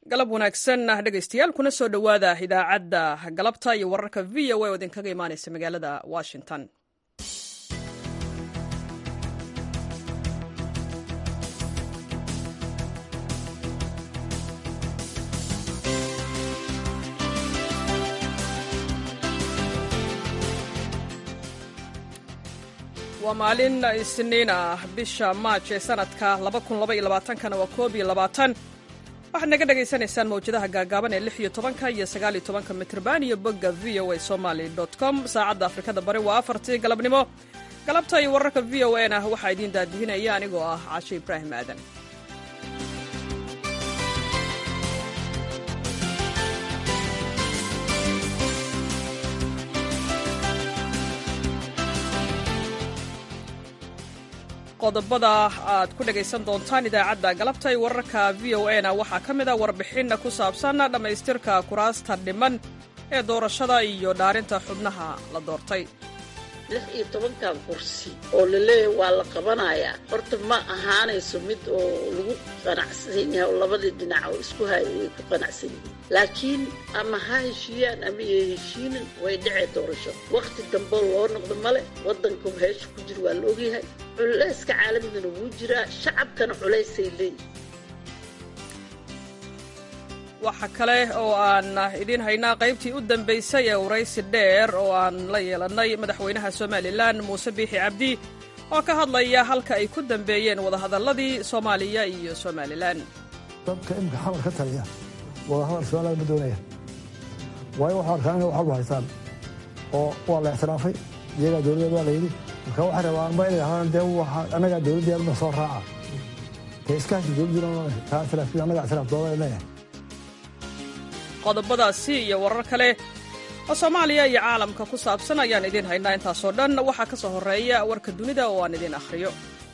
galab wanaagsan dhegaystayaal kuna soo dhowaada idaacadda galabta iyo wararka v o a oo idinkaga imaanaysa magaalada washington waa maalin isniin ah bisha maaj ee sanadka kana waa koob iyo labaatan waxaad naga dhagaysanaysaan mawjadaha gaagaaban ee lix iyo tobanka iyo sagaal iyo tobanka mitrban iyo bogga v o a somaly com saacadda afrikada bari waa afartii galabnimo galabta iyo wararka v o n ah waxaa idiin daadihinaya anigoo ah caashe ibraahim aadan qodobada aad ku dhegaysan doontaan idaacadda galabta iyo wararka v o a na waxaa ka mid a warbixin ku saabsan dhammaystirka kuraasta dhiman ee doorashada iyo dhaarinta xubnaha la doortay lix iyo tobankan kursi oo laleeyahay waa la qabanayaa horta ma ahaanayso mid oo lagu qanacsan yahay oo labadii dhinac oo isku haya ay ku qanacsan yihiin laakiin ama ha heshiiyaan ama ya heshiinin way dhacee doorasho wakhti dambe loo noqdo male waddanka heesha ku jira waa la ogyahay culayska caalamigana wuu jiraa shacabkana culaysay leeyihin waxa kale oo aan idiin haynaa qaybtii u dambaysay ee waraysi dheer oo aan la yeelannay madaxweynaha somalilan muuse biixi cabdi oo ka hadlaya halka ay ku dambeeyeen wadahadalladii soomaaliya iyo somalilan dadka imika xamar ka taliya wadahadal somalilan ma doonaya waayo waxaa arkaan inay waxalba haystaan oo waa la ictiraafay iyagaa dowladdeed waa la yidhi marka waxay rabaan ma inay ahaan dee annagaa dowladdeedna soo raaca dee iskaashi dowladdiina taa ictiraafkiin annagaa ictiraaf dooda leeyahay qodobadaasi iyo warar kale oo soomaaliya iyo caalamka ku saabsan ayaan idiin haynaa intaasoo dhan waxaa ka soo horreeya warka dunida oo aan idiin akhriyo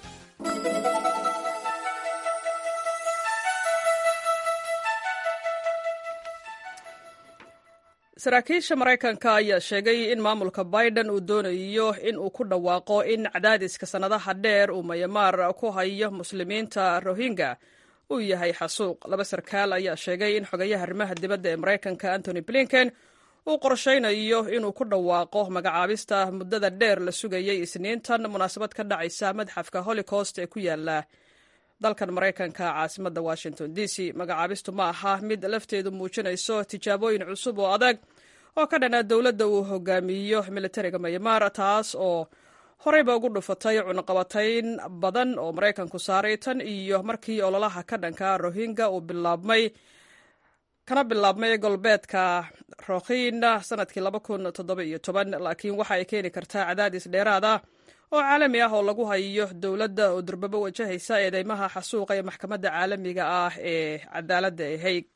saraakiisha maraykanka ayaa sheegay in maamulka biden uu doonayo in uu ku dhawaaqo in cadaadiska sannadaha dheer uu mayamaar ku hayo muslimiinta rohingya uu yahay xasuuq laba sarkaal ayaa sheegay in xogayaha arrimaha dibadda ee maraykanka antony blinken uu qorshaynayo inuu ku dhawaaqo magacaabista muddada dheer la sugayay isniintan munaasabad ka dhacaysa madxafka holocost ee ku yaala dalkan maraykanka caasimadda washington d c magacaabistu ma aha mid lafteedu muujinayso tijaabooyin cusub oo adag oo ka dhana dowladda uu hogaamiyo militariga mayamaar taas oo horeyba ugu dhufatay cunaqabatayn badan oo maraykanku saaray tan iyo markii ololaha ka dhanka rohingya uu bilaabmay kana bilaabmay golbeedka rokhin sanadkii laakiin waxa ay keeni kartaa cadaadis dheeraad ah oo caalami ah oo lagu hayo dowladda oo durbabo wajahaysa eedeymaha xasuuqa ee maxkamadda caalamiga ah ee cadaaladda ee haig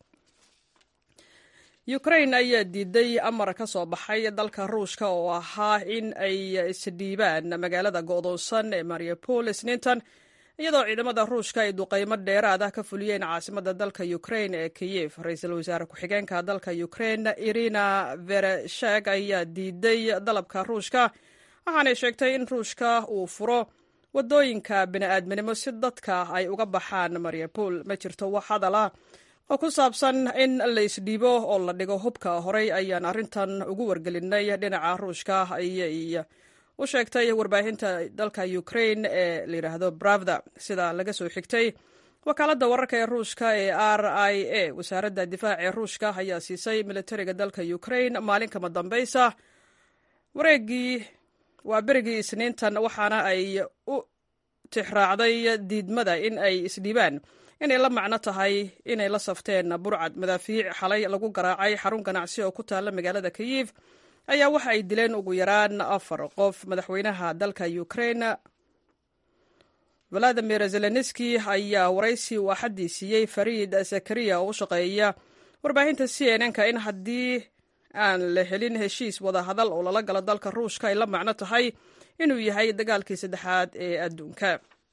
ukrain ayaa diiday amar ka soo baxay dalka ruushka oo ahaa in ay isdhiibaan magaalada go'doonsan ee mariupol isniintan iyadoo ciidamada ruushka ay duqaymo dheeraad ah ka fuliyeen caasimadda dalka ukrain ee kiyef ra-iisul wasaare ku-xigeenka dalka ukrain irina vereshek ayaa diiday dalabka ruushka waxaanay sheegtay in ruushka uu furo waddooyinka bini'aadminimo si dadka ay uga baxaan mariupol ma jirto wax hadal ah oo ku saabsan in la isdhiibo oo la dhigo hubka horey ayaan arrintan ugu wargelinay dhinaca ruushka ayay u sheegtay warbaahinta dalka ukrain ee layidhaahdo bravda sida laga soo xigtay wakaaladda wararka ee ruushka ee r i a wasaaradda difaaca ee ruushka ayaa siisay militariga dalka ukrain maalin kama dambaysa wareegii waa berigii isniintan waxaana ay u tixraacday diidmada in ay isdhiibaan inay la macno tahay inay la safteen burcad madaafiic xalay lagu garaacay xarun ganacsi oo ku taalla magaalada kiyif ayaa waxa ay dileen ugu yaraan afar qof madaxweynaha dalka ukrain valadimir zelenski ayaa waraysi uu axaddii siiyey fariid zakariya oo u shaqeeya warbaahinta c n n-ka in haddii aan la helin heshiis wadahadal oo lala galo dalka ruushka ay la macno tahay inuu yahay dagaalkii saddexaad ee adduunka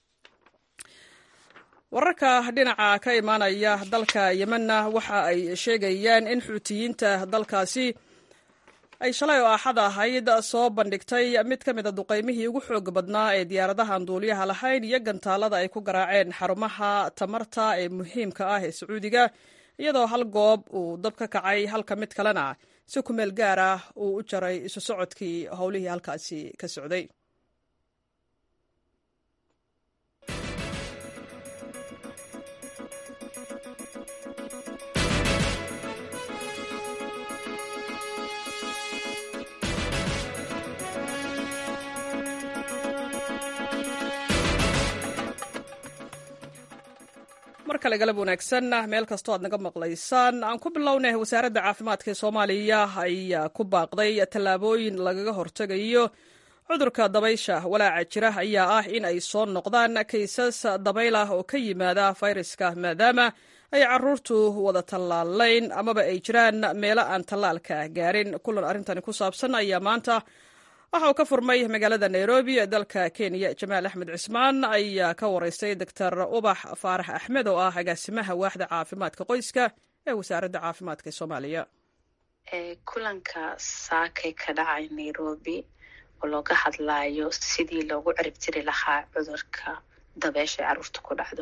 wararka dhinaca ka imaanaya dalka yemenna waxa ay sheegayaan in xuutiyiinta dalkaasi ay shalay oo axad ahayd soo bandhigtay mid ka mid a duqaymihii ugu xooga badnaa ee diyaaradahan duuliyaha lahayn iyo gantaalada ay ku garaaceen xarumaha tamarta ee muhiimka ah ee sacuudiga iyadoo hal goob uu dab ka kacay halka mid kalena si ku meel gaar ah uu u jaray isu socodkii howlihii halkaasi ka socday mar kale galab wanaagsan meel kastoo aad naga maqlaysaan aan ku bilownay wasaaradda caafimaadka ee soomaaliya ayaa ku baaqday tallaabooyin lagaga hortegayo cudurka dabaysha walaaca jira ayaa ah in ay soo noqdaan kaysas dabayl ah oo ka yimaada fayraska maadaama ay caruurtu wada tallaalayn amaba ay jiraan meelo aan tallaalka gaarin kulan arrintani ku saabsan ayaa maanta waxa uu ka furmay magaalada nairobi ee dalka kenya jamaal axmed cismaan ayaa ka wareystay doctor ubax faarax axmed oo ah agaasimaha waaxda caafimaadka qoyska ee wasaaradda caafimaadka ee soomaaliya kulanka saakay ka dhacay nairobi oo looga hadlayo sidii loogu ciribtiri lahaa cudurka dabeesha ee caruurta ku dhacdo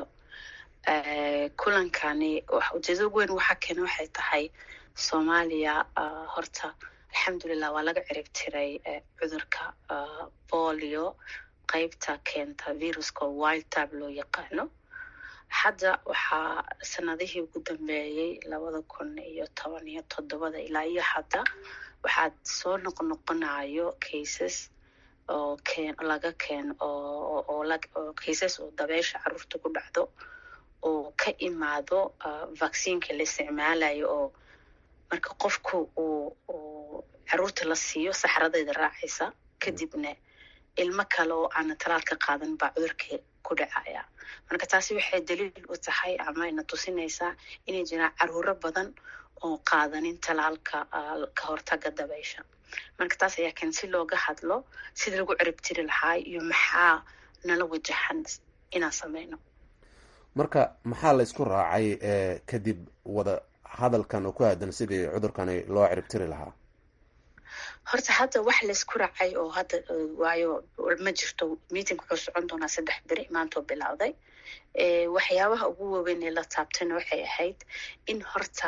kulankani ujeedada weyn waxaa keena waxay tahay soomaaliya horta alxamdulilah waa laga cirib tiray cudurka bolio qeybta keenta viruska wild tab loo yaqaano hadda waxaa sanadihii ugu dambeeyey labada kun iyo toban iyo toddobada ilaa iyo hadda waxaad soo noqnoqonayo cases oo keen laga keen oo cases oo dabeesha caruurta ku dhacdo oo ka imaado vaccineka la isticmaalayo oo marka qofku uu caruurta la siiyo saxradeeda raacaysa kadibna ilmo kale oo aana talaal ka qaadan baa cudurkii ku dhacaya marka taasi waxay daliil u tahay ama ina tusinaysaa inay jiraan caruuro badan oo qaadanin talaalka ka hortaga dabaysha marka taas ayaa keen si looga hadlo sida lagu ciribtiri lahaa iyo maxaa nala wajahan inaan sameyno marka maxaa la isku raacay kadib wada hadalkan oo ku aadan sidii cudurkani loo ciribtiri lahaa horta hadda wax laysku raacay oo hadda waayo ma jirto meeting wuxuu socon doonaa saddex beri maantoo bilowday waxyaabaha ugu waaweyn ee la taabtayna waxay ahayd in horta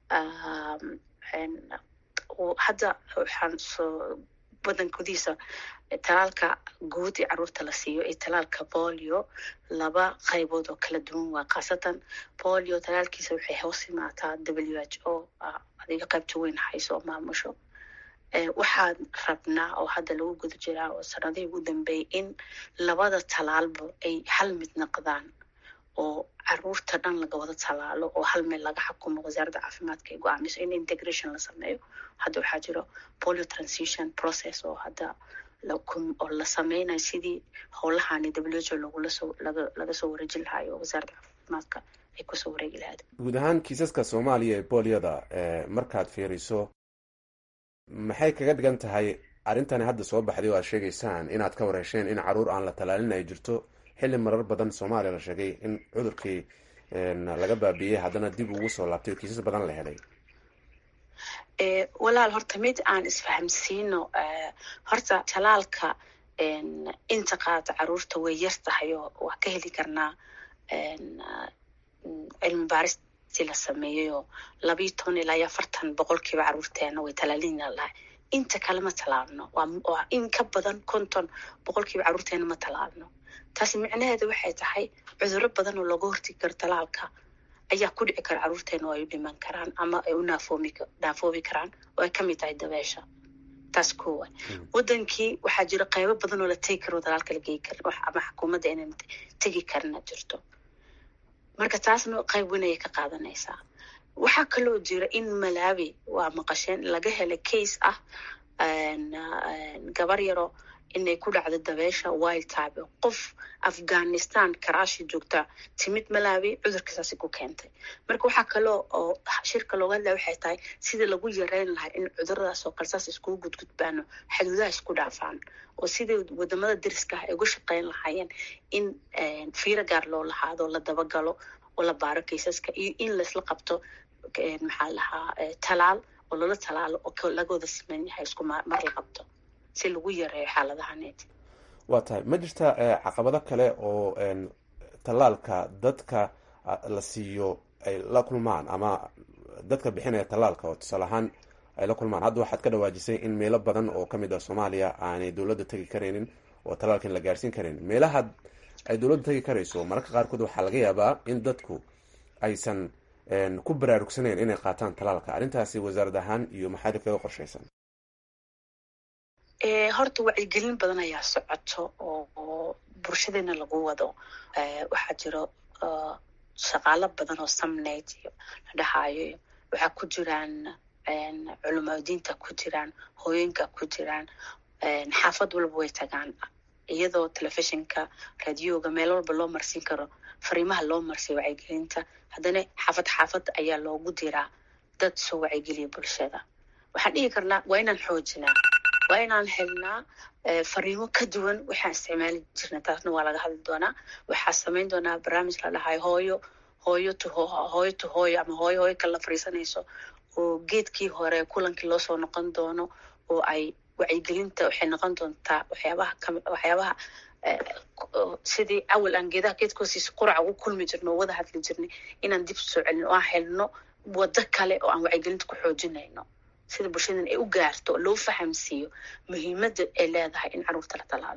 hadda waxaan soo wadan gudihiisa talaalka guud ee caruurta la siiyo iyo talaalka bolio laba qaybood oo kala duwan waa khaasatan bolio talaalkiisa waxay hoos imaataa w h o adiga qaybta weyn hayso oo maamusho waxaan rabnaa oo hadda lagu guda jiraa oo sanadihii ugu dambeeyay in labada talaalba ay hal mid noqdaan oo caruurta dhan laga wada talaalo oo hal meel laga xukumo wasaaradda caafimaadka ay go-aamiso in integration la sameeyo hadda waxaa jiro polio transition process oo hadda oo la sameynayo sidii howlahani w h o lagulaso laga laga soo wareejin lahayo oo wasaaradda caafimaadka ay kusoo wareegi lahayd guud ahaan kiisaska soomaaliya ee boliyada markaad fiiriso maxay kaga dhigan tahay arrintani hadda soo baxday oo aad sheegaysaan inaad ka wareesheen in caruur aan la talaalin ay jirto xilli marar badan soomaaliya la sheegay in cudurkii laga baabiiyey haddana dib ugu soo laabtay oo kiisas badan la helay walaal horta mid aan isfahamsiino horta talaalka inta qaata caruurta way yar tahay oo waa ka heli karnaa cilmi baaristii la sameeyey oo labayo toban ilaa iyo afartan boqolkiiba caruurteena way talaalina lahay inta kale ma talaalno waa in ka badan konton boqolkiiba caruurteena ma talaalno taasi micnaheedu waxay tahay cudurro badan oo looga hortegi karo talaalka ayaa ku dhici kara caruurteena oo ay u dhiman karaan ama ay u naafoomi naafoobi karaan oo ay kamid tahay dabeesha taas koowa wadankii waxaa jira qaybo badan oo la tegi karo talaalka la geyi karin ama xukuumadda inaan tegi karina jirto marka taasna qayb weyn ayay ka qaadanaysaa waxaa kaloo jira in malawi waa maqasheen laga helay case ah gabar yaro inay ku dhacdo dabeesha wild type qof afghanistan karaashi joogta timid malawi cudurkasaasi ku keentay marka waxaa kaloo oo shirka looga hadlaya waxay tahay sidii lagu yareyn lahaa in cuduradaas oo kale saas iskugu gudgudbaano xaduudaha isku dhaafaan oo sidii wadamada dariska ah ay uga shaqeyn lahaayeen in fiiro gaar loo lahaado la dabagalo oo la baaro kaysaska iyo in laisla qabto maxaa lahaa talaal oo lala talaalo oo lagooda siman yahay isku mar la qabto si lagu yareeyo xaaladahaneed waa tahay ma jirta caqabado kale oo tallaalka dadka la siiyo ay la kulmaan ama dadka bixinaya tallaalka oo tusaale ahaan ay la kulmaan hadda waxaad ka dhawaajisay in meelo badan oo kamid ah soomaaliya aanay dowladda tegi karaynin oo tallaalkan la gaarsiin karayn meelaha ay dowladda tegi karayso mararka qaarkood waxaa laga yaabaa in dadku aysan ku baraarugsanayn inay qaataan tallaalka arrintaasi wasaarad ahaan iyo maxaadi kaga qorshaysan horta wacyigelin badan ayaa socoto oo bulshadeena lagu wado waxaa jiro shaqaalo badan oo samnayd iyo la dhahayo waxaa ku jiraan culamaadiinta ku jiraan hooyinka ku jiraan xaafad walba way tagaan iyadoo telefishinka radioga meel walba loo marsiin karo fariimaha loo marsiyo wacyigelinta haddana xaafad xaafad ayaa loogu diraa dad soo wacyigeliya bulshada waxaan dhihi karnaa waa inaan xoojinaa waa inaan helnaa fariimo ka duwan waxaan isticmaali jirna taasna waa laga hadli doonaa waxaa samayn doonaa barnaamij la dhahayo hooyo hooyo to hooyo to hooyo ama hooyo hooyo kala fariisanayso oo geedkii hore kulankii loo soo noqon doono oo ay wacyigelinta waxay noqon doontaa waxyaabaha kami waxyaabaha sidii awal aan geedaha geedkoosiisa quraca ugu kulmi jirno oo wada hadli jirnay inaan dib soo celin oo aan helno waddo kale oo aan wacyigelinta ku xoojinayno sida bulshadan ay u gaarto oo loo fahamsiiyo muhiimadda ay leedahay in carruurta la talaalo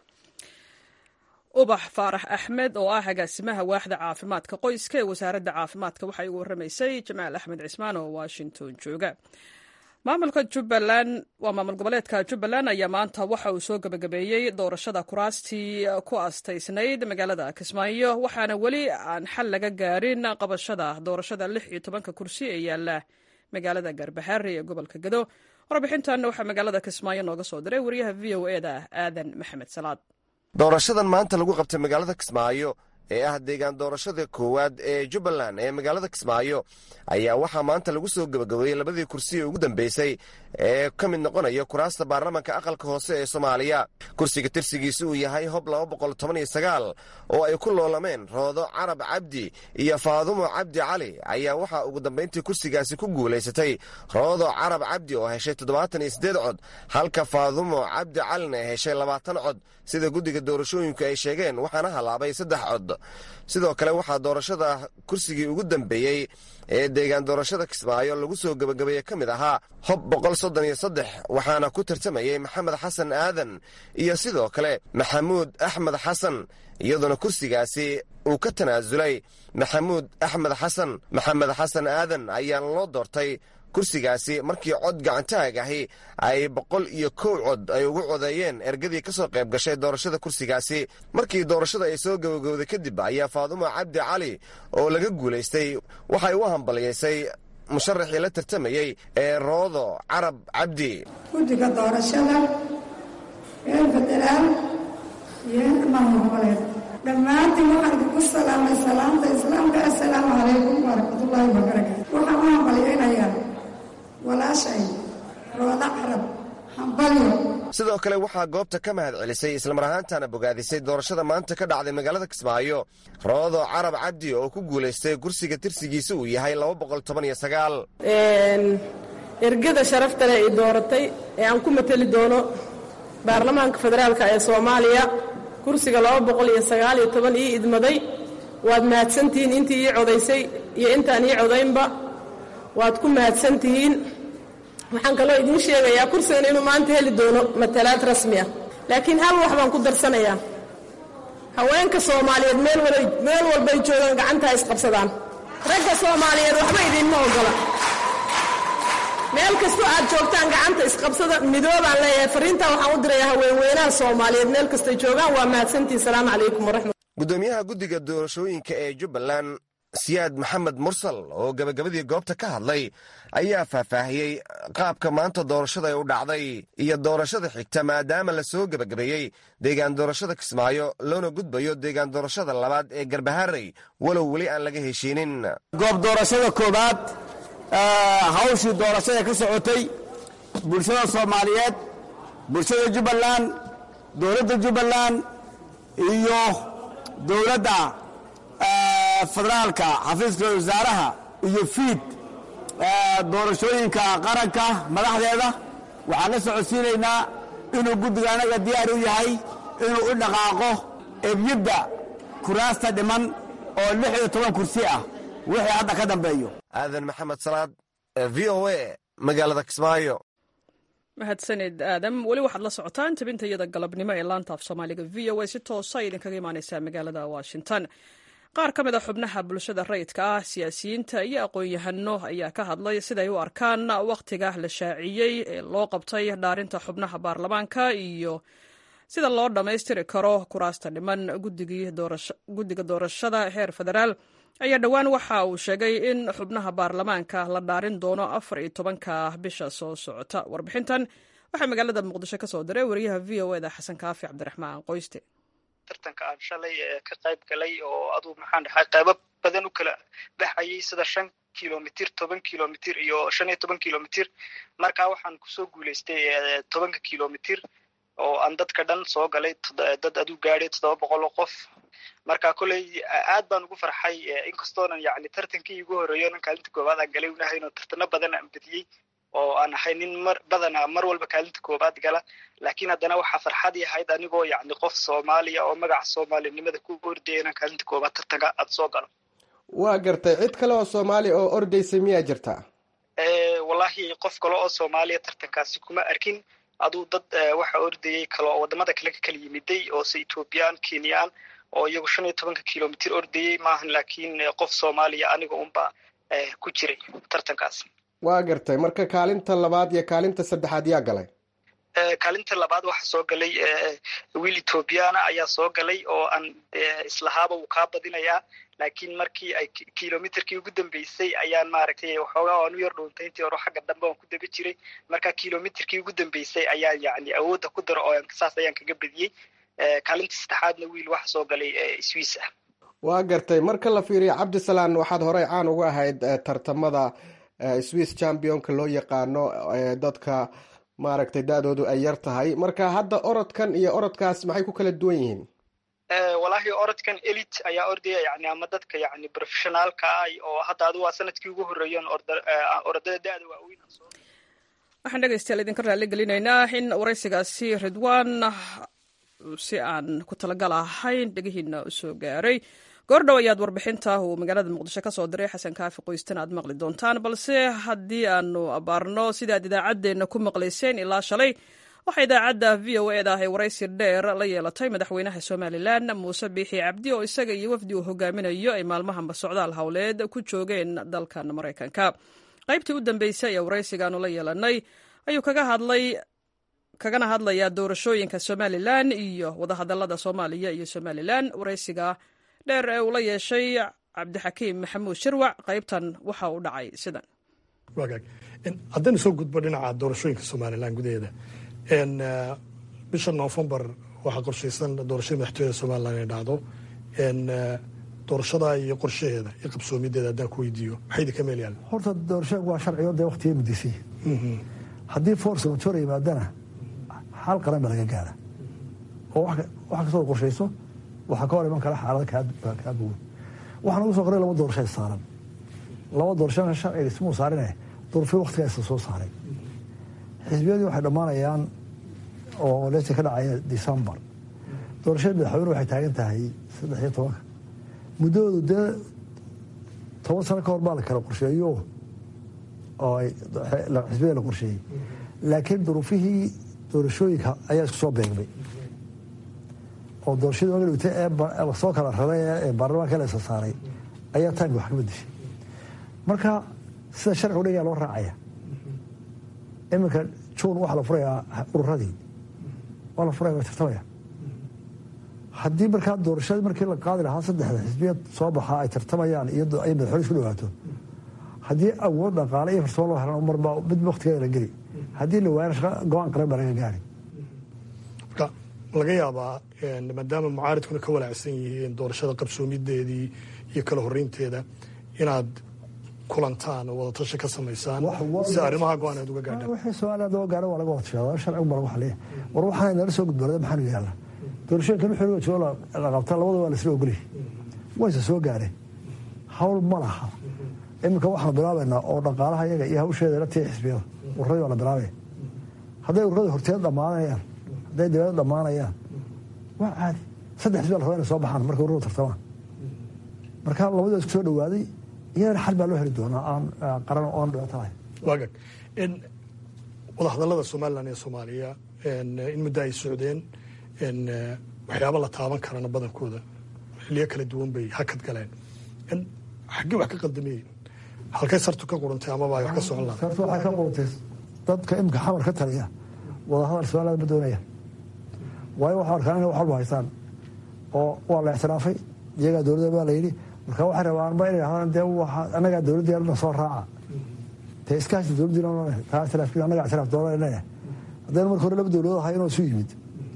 ubax faarax axmed oo ah agaasimaha waaxda caafimaadka qoyska ee wasaaradda caafimaadka waxay ugu warramaysay jamaal axmed cismaan oo washington jooga maamulka jubbaland waa maamul goboleedka jubbaland ayaa maanta waxa uu soo gebagabeeyey doorashada kuraastii ku astaysnayd magaalada kismaayo waxaana weli aan xal laga gaarin qabashada doorashada lix iyo tobanka kursi ee yaala magaalada garbaxaari ee gobolka gado warbixintan waxaa magaalada kismaayo nooga soo diray wariyaha v o eda aadan maxamed salaad doorashadan maanta lagu qabtay magaalada kismaayo ee ah deegaan doorashada koowaad ee jubbaland ee magaalada kismaayo ayaa waxaa maanta lagu soo gebagabeeyey labadii kursi ee ugu dambeysay ee ka mid noqonaya kuraasta baarlamanka aqalka hoose ee soomaaliya kursiga tirsigiisa uu yahay hob oo ay ku loolameen roodo carab cabdi iyo faadumo cabdi cali ayaa waxaa ugu dambayntii kursigaasi ku guulaysatay roodo carab cabdi oo heshay cod halka faadumo cabdi calina heshay labaatan cod sida guddiga doorashooyinku ay sheegeen waxaana halaabay saddex cod sidoo kale waxaa doorashada kursigii ugu dambeeyey ee deegaan doorashada kismaayo lagu soo gebagabeeye ka mid ahaa hob waxaana ku tartamayey maxamed xasan aadan iyo sidoo kale maxamuud axmed xasan iyadoona kursigaasi uu ka tanaasulay maxamuud axmed xasan maxamed xasan aadan ayaana loo doortay kursigaasi markii cod gacantaag ahi ay boqol iyo kow cod ay ugu codeeyeen ergadii ka soo qayb gashay doorashada kursigaasi markii doorashada ay soo gabagowday kadib ayaa faadumo cabdi cali oo laga guulaystay waxay u hambaliyaysay musharaxii la tartamayey ee roodo carab cabdi guddiga doorashada reer federaal iyo heer maamul goboleed dhammaantiin waxaan idinku salaamay salaamta islaamka assalaamu calaykum waraxmatullaahi wabarakaatu waxaan u hambalyaynayaa walaashay roodo carab hambalyo sidoo kale waxaa goobta ka mahad celisay islamar ahaantana bogaadisay doorashada maanta ka dhacday magaalada kismaayo roodo carab cabdi oo ku guulaystay kursiga tirsigiisa uu yahay ergada sharafta leh ay dooratay ee aan ku mateli doono baarlamaanka federaalka ee soomaaliya kursiga ii idmaday waad mahadsantihiin intii ii codaysay iyo intaan ii codaynba waad ku mahadsantihiin waxaan kaloo idiin sheegayaa kursigan inuu maanta heli doono matalaad rasmi ah laakiin hal wax baan ku darsanayaa haweenka soomaaliyeed meel walbay joogaan gacantaa isqabsadaan ragga soomaaliyeed waxba idiinma ogola meel kastoo aad joogtaan gacanta isqabsada midoobaan leeyahay fariintaa waxaan u dirayaa haweenweynaha soomaaliyeed meel kastay joogaan waa mahadsantihin salaamu calaykum waraxmat gudoomiyaha guddiga doorashooyinka ee jubbaland siyaad maxamed mursal oo gebagabadii goobta ka hadlay ayaa faahfaahiyey qaabka maanta doorashada ay u dhacday iyo doorashada xigta maadaama la soo gebagabeeyey deegaan doorashada kismaayo loona gudbayo deegaan doorashada labaad ee garbaharey walow weli aan laga heshiinin goob doorashada koowaad hawshii doorashada ka socotay bulshada soomaaliyeed bulshada jubbaland dowladda jubbaland iyo dowladda federaalka xafiiska wasaaraha iyo fiid doorashooyinka qaranka madaxdeeda waxaan la socodsiinaynaa inuu guddiga anaga diyaar u yahay inuu u dhaqaaqo ebyadda kuraasta dhiman oo lix iyo toban kursi ah wixii hadda ka dambeeyo aadan maxamed salaad v o a magaalada kismaayo mahadsanid aadam weli waxaad la socotaan tabinta iyada galabnimo ee laanta af soomaaliga v o a si toosa idinkaga imaaneysaa magaalada washington qaar ka mid a xubnaha bulshada rayidka ah siyaasiyiinta iyo aqoon-yahano ayaa ka hadlay siday u arkaan wakhtiga la shaaciyey ee loo qabtay dhaarinta xubnaha baarlamaanka iyo sida loo dhammaystiri karo kuraasta dhiman guddiga doorashada heer federaal ayaa dhowaan waxa uu sheegay in xubnaha baarlamaanka la dhaarin doono afar iyo tobanka bisha soo socota warbixintan waxaa magaalada muqdisho ka soo diray wariyaha v o eda xasan kaafi cabdiraxmaan qoyste tartanka aan shalay ka qayb galay oo aduu maxaan dhahay qaybo badan u kala baxayay sida shan kilomitir toban kilomitir iyo shan iyo toban kilomitir marka waxaan kusoo guulaystay tobanka kilomitir oo aan dadka dhan soo galay dad aduu gaadhay toddoba boqol oo qof marka koley aad baan ugu farxay inkastoonan yani tartankii igu horeeyo nan kaalinta koowaad aan galay unahayn oo tartano badan aan bediyey oo aan ahay nin mar badana mar walba kaalinta koowaad gala laakiin haddana waxaa farxadii ahayd anigoo yani qof soomaaliya oo magaca soomaalinimada ku ordaya inaan kaalinta koowaad tartanka aad soo galo waa gartay cid kale oo soomaaliya oo ordaysa miyaa jirta wallahi qof kale oo soomaaliya tartankaasi kuma arkin aduu dad waxa ordayay kale oo wadamada kale ka kala yimiday oo se ethoobiyan kenyaan oo iyagu shan iyo tobanka kilomitir ordayey maahan laakiin qof soomaaliya aniga unba ku jiray tartankaas waa gartay marka kaalinta labaad iyo kaalinta saddexaad yaa galay kaalinta labaad waxaa soo galay wiil ethoobiyaana ayaa soo galay oo aan islahaaba uu kaa badinayaa laakiin markii ay kilomitirkii ugu dambeysay ayaan maaragtay waxoogaa aan u yar dhuuntay intii hore xagga dambe aan ku daba jiray marka kilomitirkii ugu dambeysay ayaan yani awoodda ku daro oo saas ayaan kaga bediyey kaalinta saddexaadna wiil waxa soo galay swiss ah waa gartay marka la fiiriyo cabdisalaan waxaad horey caan uga ahayd tartamada swiss championka loo yaqaano dadka maaragtay da-doodu ay yar tahay marka hadda orodkan iyo orodkaas maxay ku kala duwan yihiin wallaahi orodkan elit ayaa ordaya yani ama dadka yani professionaalka ah oo hadda adu waa sanadkii ugu horreeyan orodada da-da waaweyn waxaan dhegeystayaal idinka raalli gelinaynaa in waraysigaasi ridwan si aan ku talagal ahayn dhegihiina usoo gaaray goordhow ayaad warbixinta uu magaalada muqdisho ka soo diray xasan kaafi qoystan aad maqli doontaan balse haddii aanu abaarno sidaad idaacaddeenna ku maqlayseen ilaa shalay waxaa idaacadda v o eda ah ee waraysi dheer la yeelatay madaxweynaha somalilan muuse biixi cabdi oo isaga iyo wafdi uu hogaaminayo ay maalmahanba socdaal howleed ku joogeen dalkan maraykanka qaybtii u dambeysay ee waraysigaanu la yeelanay ayuu kaga hadlay kagana hadlayaa doorashooyinka somalilan iyo wadahadalada soomaaliya iyo somalilan waraysiga dheer ee uu la yeeshay cabdixakiim maxamuud shirwac qaybtan waxa uu dhacay sidan wagaag haddaynu soo gudbo dhinaca doorashooyinka somalilan gudaheeda bisha noofembar waxaa qorshaysan doorashada madaxtooyada somalilan inay dhacdo doorashada iyo qorshaheeda iyo qabsoomideeda haddaan ku weydiiyo maxay idinka meel yaalla horta doorashooyinku waa sharcigo dee waqtiga mudisay haddii force matora yimaadana xal qaran ba laga gaara oo wax kastoo qorshayso waxaa ka hor iman kara xaalada kaa bogan waxaan ugu soo qoray laba doorasho saaran laba doorashona sharciga ismuu saarine duruufyo waktigaa isla soo saaray xisbiyadii waxay dhammaanayaan oo leesa ka dhacaya decembar doorashada madaxweyne waxay taagan tahay saddex iyo tobanka muddahoodu dee toban sano ka hor baa la kala qorsheeyo oo xisbiyada la qorsheeyey laakiin duruufihii doorashooyinka ayaa isku soo beegmay oo doorashadii magalwite ee lasoo kala raray ee baarlamaanka la isa saaray ayaa taimka wax ka bedeshay marka sida sharcigu dhigaa loo raacaya iminka juun waxaa la furayaa ururadii waa la furaya waa tartamaya haddii markaa doorashadii markii la qaadi lahaa saddexda xisbiyad soo baxaa ay tartamayaan iyo ay madaxweyne isku dhawaato haddii awood dhaqaale iyo farsamo loo helan marbaa mid waktigeeda la geli haddii la waayana shaqa go-aan qaran baa laga gaari marka laga yaabaa maadaama mucaaridkuna ka walaacsan yihiin doorashada qabsoomideedii iyo kala horeynteeda inaad kulantaan oo wadatashi ka samaysaan si arrimaha go-aan aad uga gaadhaan wixii somaliland loo gaaro waa laga wada tashadaa sharcigu baa lagu xaliya war waxaana nala soo gudboonada maxaanu yaalla doorashooyinkan wixii laga joogo la qabta labada waa lasla ogolyahay wayse soo gaareen hawl ma laha iminka waxaanu bilaabaynaa oo dhaqaalaha iyaga iyo hawsheeda la tii xisbiyada ururadii waa la bilaabaya hadday ururadii horteed dhammaanayaan hadday dawlada dhammaanayaan waa caadi saddex xisbiya la rabaa inay soo baxaan markay ururadu tartamaan marka labadii waa isku soo dhawaaday iyadana xal baa loo heli doonaa aan qaran oon dhibaato lahayn waagag wadahadallada somalilan iyo soomaaliya in muddo ay socdeen waxyaaba la taaban karana badankooda xiliyo kala duwan bay hakad galeen xaggee wax ka qaldamiyeen halkay sartu ka qurantay amaba ay wax ka socon lahayd sartu waxay ka qurantay dadka imika xamar ka taliya wadahadal somaliland ma doonayaan waayo waxaa arkaan inay wax walba haystaan oo waa la ictiraafay iyagaa dowladda baa la yidhi marka waxay rabaanba inay ahdaan dee annagaa dowladdeena soo raaca dee iskaashi dowladdiina taa ictiraafkiina annagaa ictiraaf doonaa leeyahay haddaynu marka hore laba dowladood ahay inoo isu yimid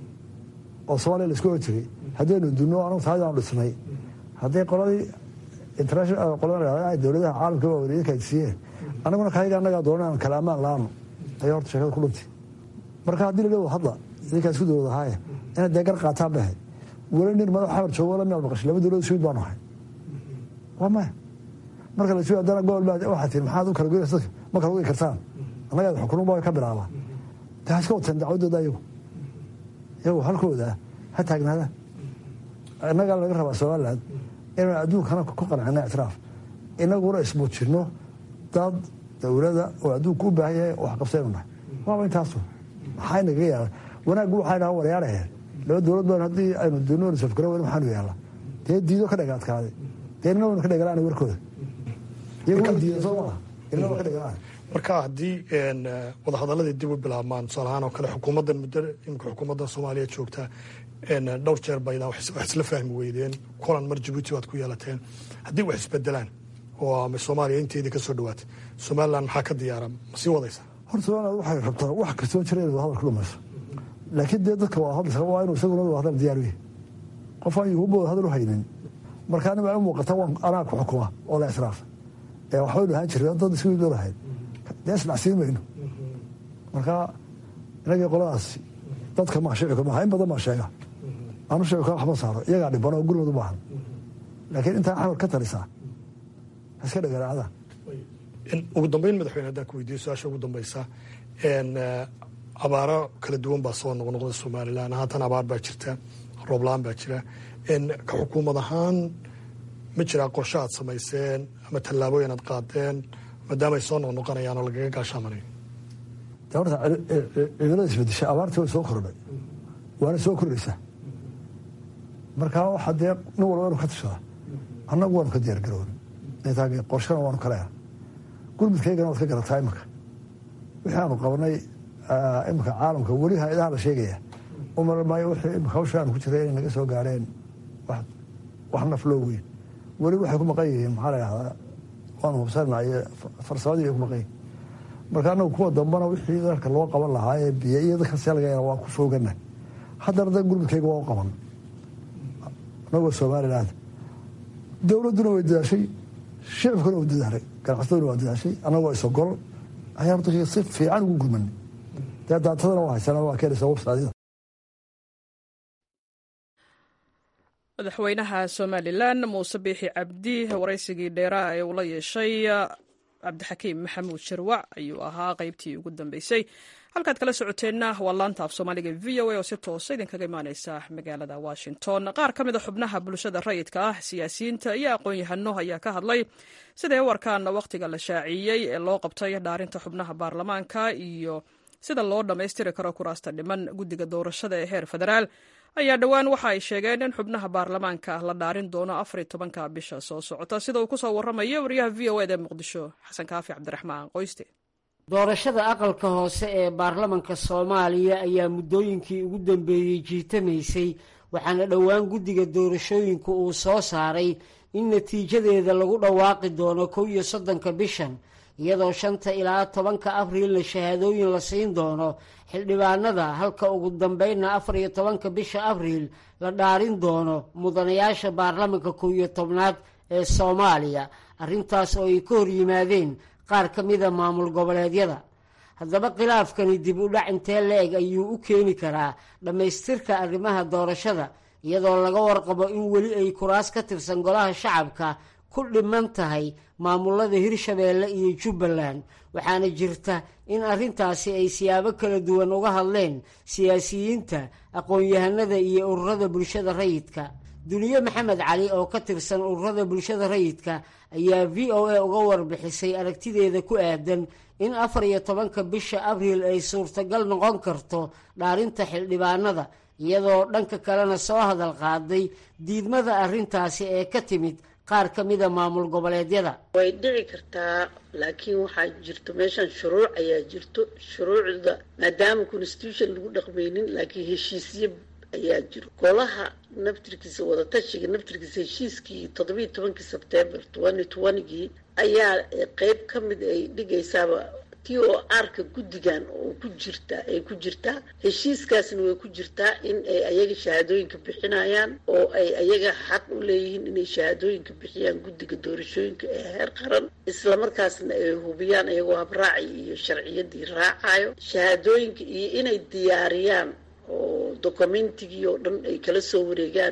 oo soomaaliya laisku oran jiray haddaynu dunno anagu taayadaanu dhisnay hadday qoladii international qolada dowladaha caalamka waa wareeyinka ay siiyeen annaguna kayaga annagaa doonan aan kala ammaan la-aano ayay horta sheekada ku dhuntay marka haddii la leedo hadla idinkaa isku dowlad ahaaye inaad dee gar qaataan bay ahayd weli nin madax xamar joogo la miyaad maqashay laba dowlad suud baanu ahay waa maya marka la suud haddana gobol baa waxaa tihi maxaad u kala goynaysa dadka ma kala goyi kartaan annagaa xukunun baa ka bilaabaa dee ha iska wateen dacwadooda iyagu iyagu halkooda ha taagnaadaan innagaa laga rabaa somaliland inaan adduunkana ku qancino ictiraaf inaguna ismuujino dad dowlada oo adduunka u baahan yahay wax qabsaynu nahay waaba intaasu maxaa inagaga yaala wanaaggu waxay dhaha waryaaraheen laba dowlad baan haddii aynu dunoon safgara weyn maxaanu yaala dee diido ka dhega adkaaday dee inna waynu ka dhegalaan warkooda iyagu way diidan soo maaha inna waa ka dhegalaan marka haddii wadahadaladii dib u bilaabmaan tusaale ahaan oo kale xukuumaddan muddo imika xukuumaddan soomaaliya joogta dhowr jeer baydaan wax isla fahmi weydeen kulan mar jabuuti waad ku yeelateen haddii wax isbedelaan oo ama soomaaliya inteedii ka soo dhawaatay somalilan maxaa ka diyaara ma sii wadaysa horta somaliland waxay rabtaa wax kastoo jira inay wadahadal ku dhamayso laakiin dee dadka waa hadlaysa waa inuu isaguna wadahadal diyaar u yahay qof aan yuhuba wadahadal u haynin marka aniga ay u muuqata waan anaa ku xukuma oo la israafa ee waxbaynu ahaan jiray dad isku ido lahayd dee isdhacsiin mayno marka inagii qoladaasi dadka maa shicika maaha in badan baa sheega aanu shicika waxma saaro iyagaa dhiban oo gurmad u baahan laakiin intaa xamar ka talisaa iska dhagaraacda ugu dambeyn madaxweyne haddaan ku weydiiyo su-aasha ugu dambeysa abaaro kala duwan baa soo noqnoqda somalilan haatan abaar baa jirta roobla-aan baa jira ka xukuumad ahaan ma jiraa qorshe aad samayseen ama tallaabooyin aad qaadeen maadaama ay soo noqnoqonayaan oo lagaga gaashaamanayo de horta cimilada isbedesha abaartii way soo kordhay waana soo kordhaysaa markaa waxaa dee nin walba inu ka tashadaa annagu waanu ka diyaar garoon qorshana waanu ka leeha gurmudkaygana waad ka garataa iminka wixii aanu qabanay iminka caalamka weli ha-adaha la sheegaya umar maayo wixii imika hawsha aanu ku jiray inay naga soo gaareen wax naf loo weyn weli waxay ku maqan yihiin maxaa la dhahdaa waanu hubsanay farsamadii bay ku maqan yihin marka anagu kuwa dambana wixii dalka loo qaban lahaa ee biyo iyo dadka selga waa ku foogana haddana da gurmudkayga waa u qaban anagoo somaliland dowladduna way dadaashay shicibkuna waa dadaalay ganacsataduna waa dadaashay annagoo isogol ayaa dadka si fiican ugu gurmanay dee daatadana waa haysana waa keenaysa websaadida madaxweynaha somalilan muuse biixi cabdi waraysigii dheeraha ee uu la yeeshay cabdixakiim maxamuud sharwac ayuu ahaa qaybtii ugu dambeysay halkaad kala socoteenna waa laanta af soomaaliga v o a oo si toosa idinkaga imaaneysa magaalada washington qaar ka mid a xubnaha bulshada rayidka ah siyaasiyiinta iyo aqoon-yahano ayaa ka hadlay siday u arkaan wakhtiga la shaaciyey ee loo qabtay dhaarinta xubnaha baarlamaanka iyo sida loo dhammaystiri karo kuraasta dhiman guddiga doorashada ee heer federaal ayaa dhowaan waxa ay sheegeen in xubnaha baarlamaanka la dhaarin doono afar iyo tobanka bisha soo socota sida uu kusoo waramayo wariyaha v o eda ee muqdisho xasan kaafi cabdiraxmaan qoyste doorashada aqalka hoose ee baarlamanka soomaaliya ayaa muddooyinkii ugu dambeeyey jiitamaysay waxaana dhowaan guddiga doorashooyinku uu soo saaray in natiijadeeda lagu dhawaaqi doono kow iyo soddonka bishan iyadoo shanta ilaa tobanka abriilna shahaadooyin la siin doono xildhibaanada halka ugu dambeynna afar iyo tobanka bisha abriil la dhaarin doono mudanayaasha baarlamanka kow iyo tobnaad ee soomaaliya arrintaas oo ay ka hor yimaadeen qaar ka mida maamul goboleedyada haddaba khilaafkani dib u dhac intee la-eg ayuu u keeni karaa dhammaystirka arrimaha doorashada iyadoo laga warqabo in weli ay kuraas ka tirsan golaha shacabka ku dhiman tahay maamulada hirshabeelle iyo jubbaland waxaana jirta in arrintaasi ay siyaabo kala duwan uga hadleen siyaasiyiinta aqoon-yahanada iyo ururada bulshada rayidka duniye maxamed cali oo ka tirsan ururada bulshada rayidka ayaa v o a uga warbixisay aragtideeda ku aadan in afar iyo tobanka bisha abriil ay suurtagal noqon karto dhaarinta xildhibaanada iyadoo dhanka kalena soo hadal qaaday diidmada arrintaasi ee ka timid qaar ka mida maamul goboleedyada way dhici kartaa laakiin waxaa jirto meeshan shuruuc ayaa jirto shuruucda maadaama constitution lagu dhaqmaynin laakiin heshiisyo ayaa jiro golaha naftirkiisa wadatashiga naftirkiisa heshiiskii toddobiiyo tobankii sebtembar twenty twentygii ayaa qeyb ka mid ay dhigaysaaba t o arka guddigan oo ku jirta ay ku jirtaa heshiiskaasna way ku jirtaa in ay ayaga shahaadooyinka bixinayaan oo ay ayaga xaq u leeyihiin inay shahaadooyinka bixiyaan guddiga doorashooyinka ee heer qaran islamarkaasna ay hubiyaan iyagoo habraaci iyo sharciyadii raacayo shahaadooyinka iyo inay diyaariyaan oo documentigii oo dhan ay kala soo wareegaan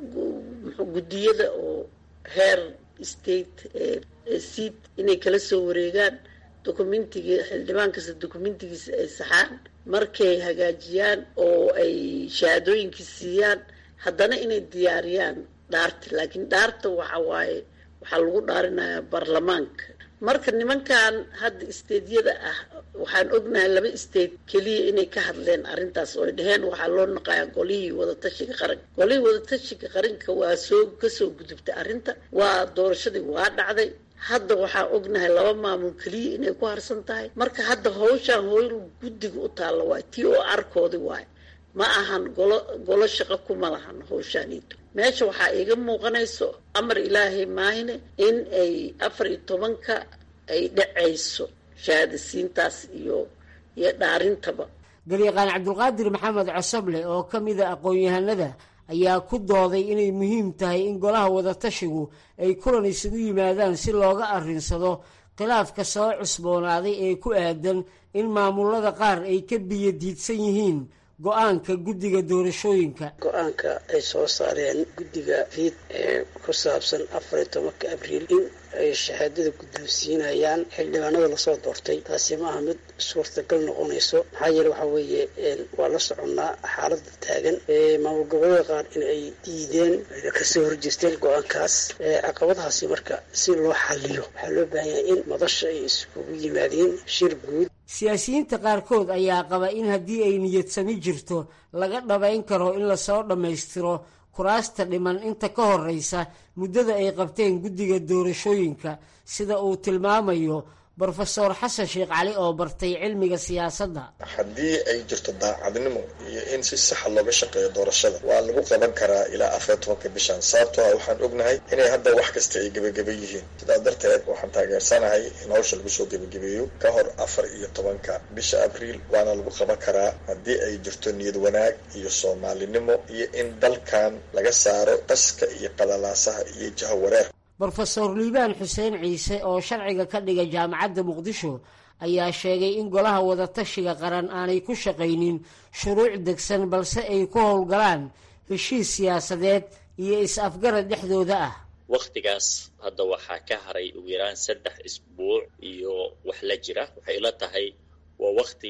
guddiyada oo heer state ee seat inay kala soo wareegaan documentigii xildhibaan kasta documentigiisa ay saxaan markay hagaajiyaan oo ay shahaadooyinkii siiyaan haddana inay diyaariyaan dhaarta laakiin dhaarta waxa waaye waxaa lagu dhaarinayaa baarlamaanka marka nimankan hadda isteedyada ah waxaan ognahay laba state keliya inay ka hadleen arrintaas oo ay dhaheen waxaa loo naqayaa golihii wadatashiga qaranka golihii wadatashiga qaranka waa soo kasoo gudubtay arrinta waa doorashadii waa dhacday hadda waxaa ognahay laba maamul keliya inay ku harsan tahay marka hadda hawshaan hooyl guddiga u taalla waay tii oo arkoodi waay ma ahan golo golo shaqo kuma lahan hawshaaniito meesha waxaa iiga muuqanayso amar ilaahay maahine in ay afar iyo tobanka ay dhacayso shahaadasiintaas iyo iyo dhaarintaba garyaqaan cabdulqaadir maxamed cosoble oo ka mida aqoon-yahanada ayaa ku dooday inay muhiim tahay in golaha wadatashigu ay kulan isugu yimaadaan si looga arrinsado khilaafka soo cusboonaaday ee ku aadan in maamulada qaar ay ka biyo diidsan yihiin go-aanka guddiga doorashooyinka go-aanka ay soo saareen guddiga fiid ee ku saabsan afar iyo tobanka abriil in ay shahaadada guddoonsiinayaan xildhibaanada lasoo doortay taasi maaha mid suurtagal noqonayso maxaa yeele waxaa weeye waa la soconnaa xaalada taagan maamul goboleeda qaar in ay diideen kasoo horjeesteen go-aankaas caqabadahaasi marka si loo xaliyo waxaa loo baahan yahay in madasha ay iskugu yimaadeen shir guud siyaasiyiinta qaarkood ayaa qaba in haddii ay niyadsami jirto laga dhabayn karo in lasoo dhammaystiro kuraasta dhiman inta ka horreysa muddada ay qabteen guddiga doorashooyinka sida uu tilmaamayo brofesor xasan sheekh cali oo bartay cilmiga siyaasadda haddii ay jirto daacadnimo iyo in si saxa looga shaqeeyo doorashada waa lagu qaban karaa ilaa afar tobanka bishan sababtoo ah waxaan ognahay inay hadda wax kasta ay gebageba yihiin sidaa darteed waxaan taageersanahay in hawsha lagu soo gebagabeeyo ka hor afar iyo tobanka bisha abriil waana lagu qaban karaa haddii ay jirto niyad wanaag iyo soomaalinimo iyo in dalkan laga saaro qaska iyo qalalaasaha iyo jahawareer brofesor liibaan xuseen ciise oo sharciga ka dhiga jaamacadda muqdisho ayaa sheegay in golaha wadatashiga qaran aanay ku shaqaynin shuruuc degsan balse ay ku howlgalaan heshiis siyaasadeed iyo is-afgarad dhexdooda ah wakhtigaas hadda waxaa ka haray ugu yaraan saddex isbuuc iyo wax la jira waxay ila tahay waa wakhti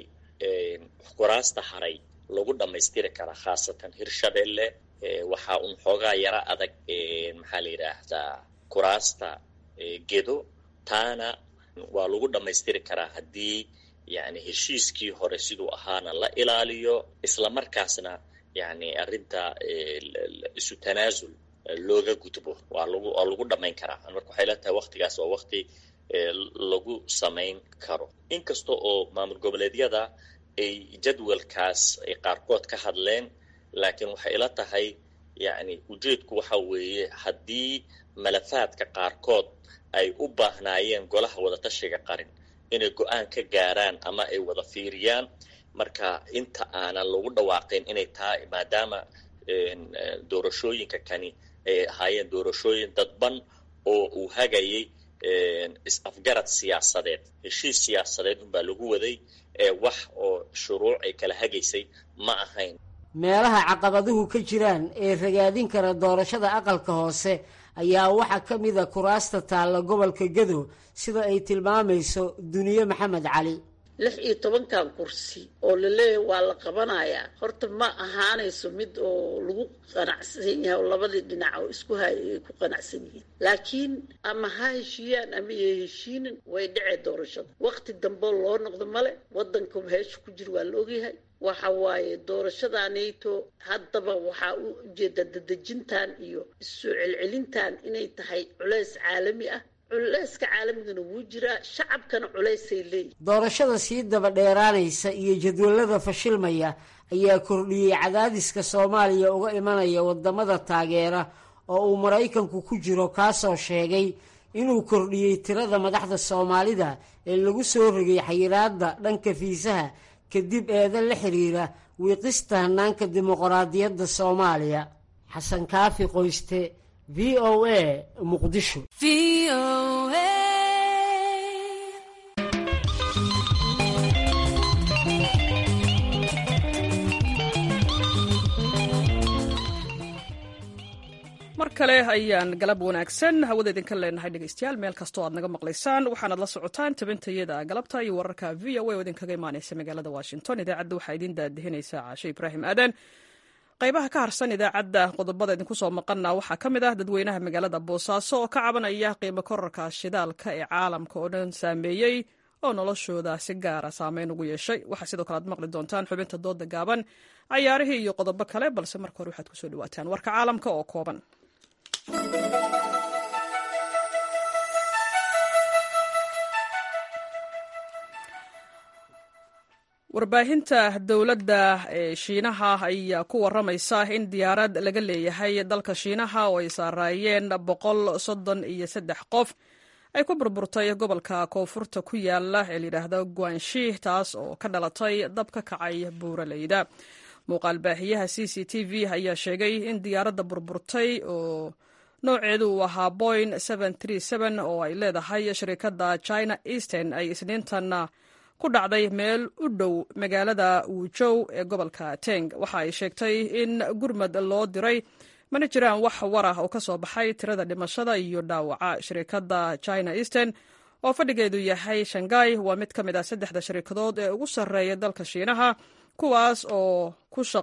kuraasta haray lagu dhammaystiri karaa khaasatan hirshabelle waxaa un xoogaa yaro adag maxaa la yidhaahdaa kuraasta gedo taana waa lagu dhammaystiri karaa haddii yani heshiiskii hore siduu ahaana la ilaaliyo islamarkaasna yani arrinta isu tanaasul looga gudbo waa lagu waa lagu dhammayn karaa marka waxay la tahay waktigaas waa wakti lagu samayn karo inkasta oo maamul goboleedyada ay jadwalkaas ay qaarkood ka hadleen laakiin waxay ila tahay yani ujeedku waxa weeye haddii malafaadka qaarkood ay u baahnaayeen golaha wadatashiga qarin inay go-aan ka gaaraan ama ay wada fiiriyaan marka inta aanan lagu dhawaaqin inay tahay maadaama doorashooyinka kani ay ahaayeen doorashooyin dadban oo uu hagayay is-afgarad siyaasadeed heshiis siyaasadeed unbaa lagu waday ee wax oo shuruuc ay kala hagaysay ma ahayn meelaha caqabaduhu ka jiraan ee ragaadin kara doorashada aqalka hoose ayaa waxaa ka mida kuraasta taalla gobolka gado sida ay tilmaamayso duniye maxamed cali lix iyo tobankan kursi oo laleeyahay waa la qabanayaa horta ma ahaanayso mid oo lagu qanacsan yahay oo labadii dhinac oo isku hay ay ku qanacsan yihiin laakiin ama ha heshiiyaan ama ya heshiinin way dhece doorashada waqti dambeo loo noqdo male wadanka heesha ku jira waa la ogyahay waxa waaye doorashadanayto haddaba waxaa u ujeeda dadejintan iyo issoo celcelintan inay tahay culeys caalami ah culeyska caalamigana wuu jiraa shacabkana culeysay leeyihin doorashada sii daba dheeraanaysa iyo jadwalada fashilmaya ayaa kordhiyey cadaadiska soomaaliya uga imanaya wadamada taageera oo uu maraykanku ku jiro kaasoo sheegay inuu kordhiyey tirada madaxda soomaalida ee lagu soo rogay xayiraada dhanka fiisaha kadib eedan la xiriira wiiqista hanaanka dimuqraadiyadda soomaaliya xasan kaafi qoyste v o a muqdisho mar kale ayaan galab wanaagsan hawada idinka leenahay dhegeystayaal meel kastoo aad naga maqlaysaan waxaanaad la socotaan tabintayada galabta iyo wararka v o a oo idinkaga imaaneysa magaalada washington idaacadda waxaa idiin daadihinaysa caashe ibraahim aadan qaybaha ka harsan idaacadda qodobada idinku soo maqana waxaa ka mid ah dadweynaha magaalada boosaaso oo ka cabanaya qiimo korarka shidaalka ee caalamka oo dhan saameeyey oo noloshooda si gaara saameyn ugu yeeshay waxaa sidoo kale aad maqli doontaan xubinta dooda gaaban cayaarihii iyo qodobo kale balse marka hore waxaad kusoo dhawaataan warka caalamka oo kooban warbaahinta dowladda ee shiinaha ayaa ku waramaysa in diyaarad laga leeyahay dalka shiinaha oo ay saaraayeen boqol soddon iyo saddex qof ay ku burburtay gobolka koonfurta ku yaala ee layidhaahdo guanshi taas oo ka dhalatay dab ka kacay buuraleyda muuqaal baahiyaha c c t v ayaa sheegay in diyaaradda burburtay oo nooceedu uu ahaa boyn oo ay leedahay shirikadda china eastern ay isniintan ku dhacday meel u dhow magaalada wujow ee gobolka teng waxa ay sheegtay in gurmad loo diray mana jiraan wax war ah oo ka soo baxay tirada dhimashada iyo dhaawaca shirikadda china eastern oo fadhigeedu yahay shanghai waa mid ka mid ah saddexda shirikadood ee ugu sarreeya dalka shiinaha kuwaas oo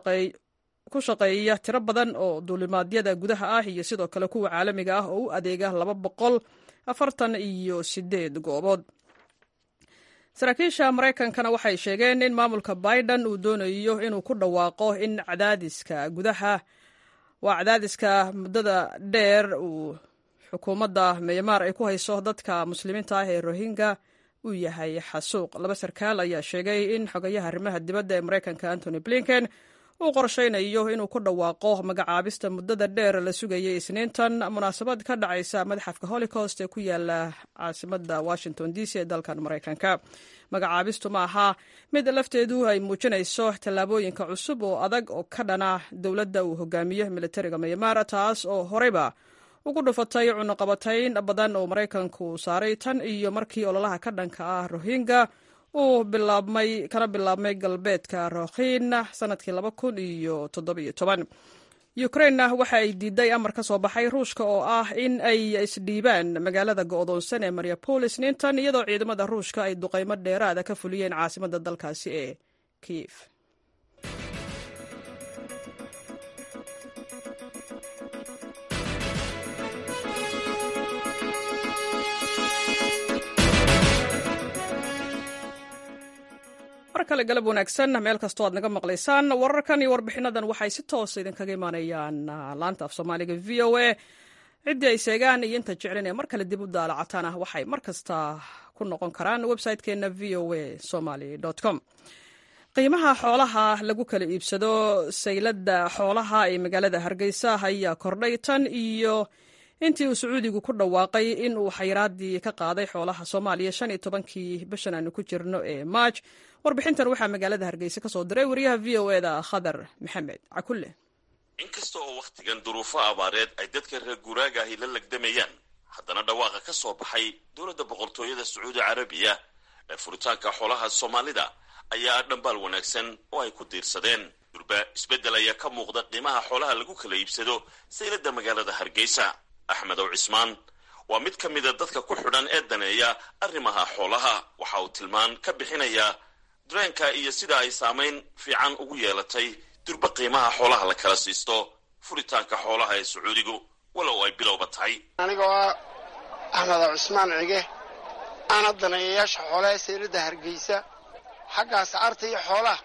ku shaqeeya tiro badan oo duulimaadyada gudaha ah iyo sidoo kale kuwa caalamiga ah oo u adeega laba boqol afartan iyo sideed goobood saraakiisha maraykankana waxay sheegeen in maamulka biden uu doonayo inuu ku dhawaaqo in cadaadiska gudaha waa cadaadiska muddada dheer uu xukuumadda myanmar ay ku hayso dadka muslimiinta ah ee rohingya uu yahay xasuuq laba sarkaal ayaa sheegay in xogayaha arrimaha dibadda ee maraykanka antony blinken uu qorshaynayo inuu ku dhawaaqo magacaabista muddada dheer la sugayay isniintan munaasabad ka dhacaysa madaxafka holocaust ee ku yaala caasimada washington d c ee dalkan maraykanka magacaabistu ma aha mid lafteedu ay muujinayso tallaabooyinka cusub oo adag oo ka dhana dowladda uu hogaamiyo militariga myanmar taas oo horeyba ugu dhufatay cunuqabatayn badan oo maraykanku saaray tan iyo markii ololaha ka dhanka ah rohingya uu bilaabmay kana bilaabmay galbeedka rookhin sanadkii laba kun iyo toddobiyo toban ukrainna waxa ay diiday amar ka soo baxay ruushka oo ah in ay isdhiibaan magaalada go'doonsan ee mariapolis nintan iyadoo ciidamada ruushka ay duqaymo dheeraada ka fuliyeen caasimada dalkaasi ee kiyef mar kale galab wanaagsan meel kastoo aad naga maqlaysaan wararkan iyo warbixinadan waxay si toosa idinkaga imaanayaan laanta af soomaaliga v o a ciddii ay seegaan iyo inta jeclinee mar kale dib u daalacataan ah waxay mar kasta ku noqon karaan website-keena v o a somaly com qiimaha xoolaha lagu kala iibsado sayladda xoolaha ee magaalada hargeysa ayaa kordhay tan iyo intii uu sacuudigu ku dhawaaqay in uu xayiraadii ka qaaday xoolaha soomaaliya shan iyo tobankii bishan aanu ku jirno ee maaj warbixintan waxaa magaalada hargeysa ka soo diray wariyaha v o e da khadar maxamed cakulle inkasta oo wakhtigan duruufo abaareed ay dadka reer guuraaga ahi la legdamayaan haddana dhawaaqa ka soo baxay dowladda boqortooyada sacuudi carabiya ee furitaanka xoolaha soomaalida ayaa dhambaal wanaagsan oo ay ku diirsadeen durba isbeddel ayaa ka muuqda qiimaha xoolaha lagu kala iibsado sayladda magaalada hargeysa axmed ow cismaan waa mid ka mida dadka ku xidhan ee daneeya arrimaha xoolaha waxa uu tilmaan ka bixinayaa dareenka iyo sida ay saamayn fiican ugu yeelatay durba qiimaha xoolaha la kala siisto furitaanka xoolaha ee sacuudigu walow ay bilowba tahay anigoo ah axmed cusmaan cige ana daneeyayaasha xoolaha ee seylada hargeysa xagga ascaarta iyo xoolaha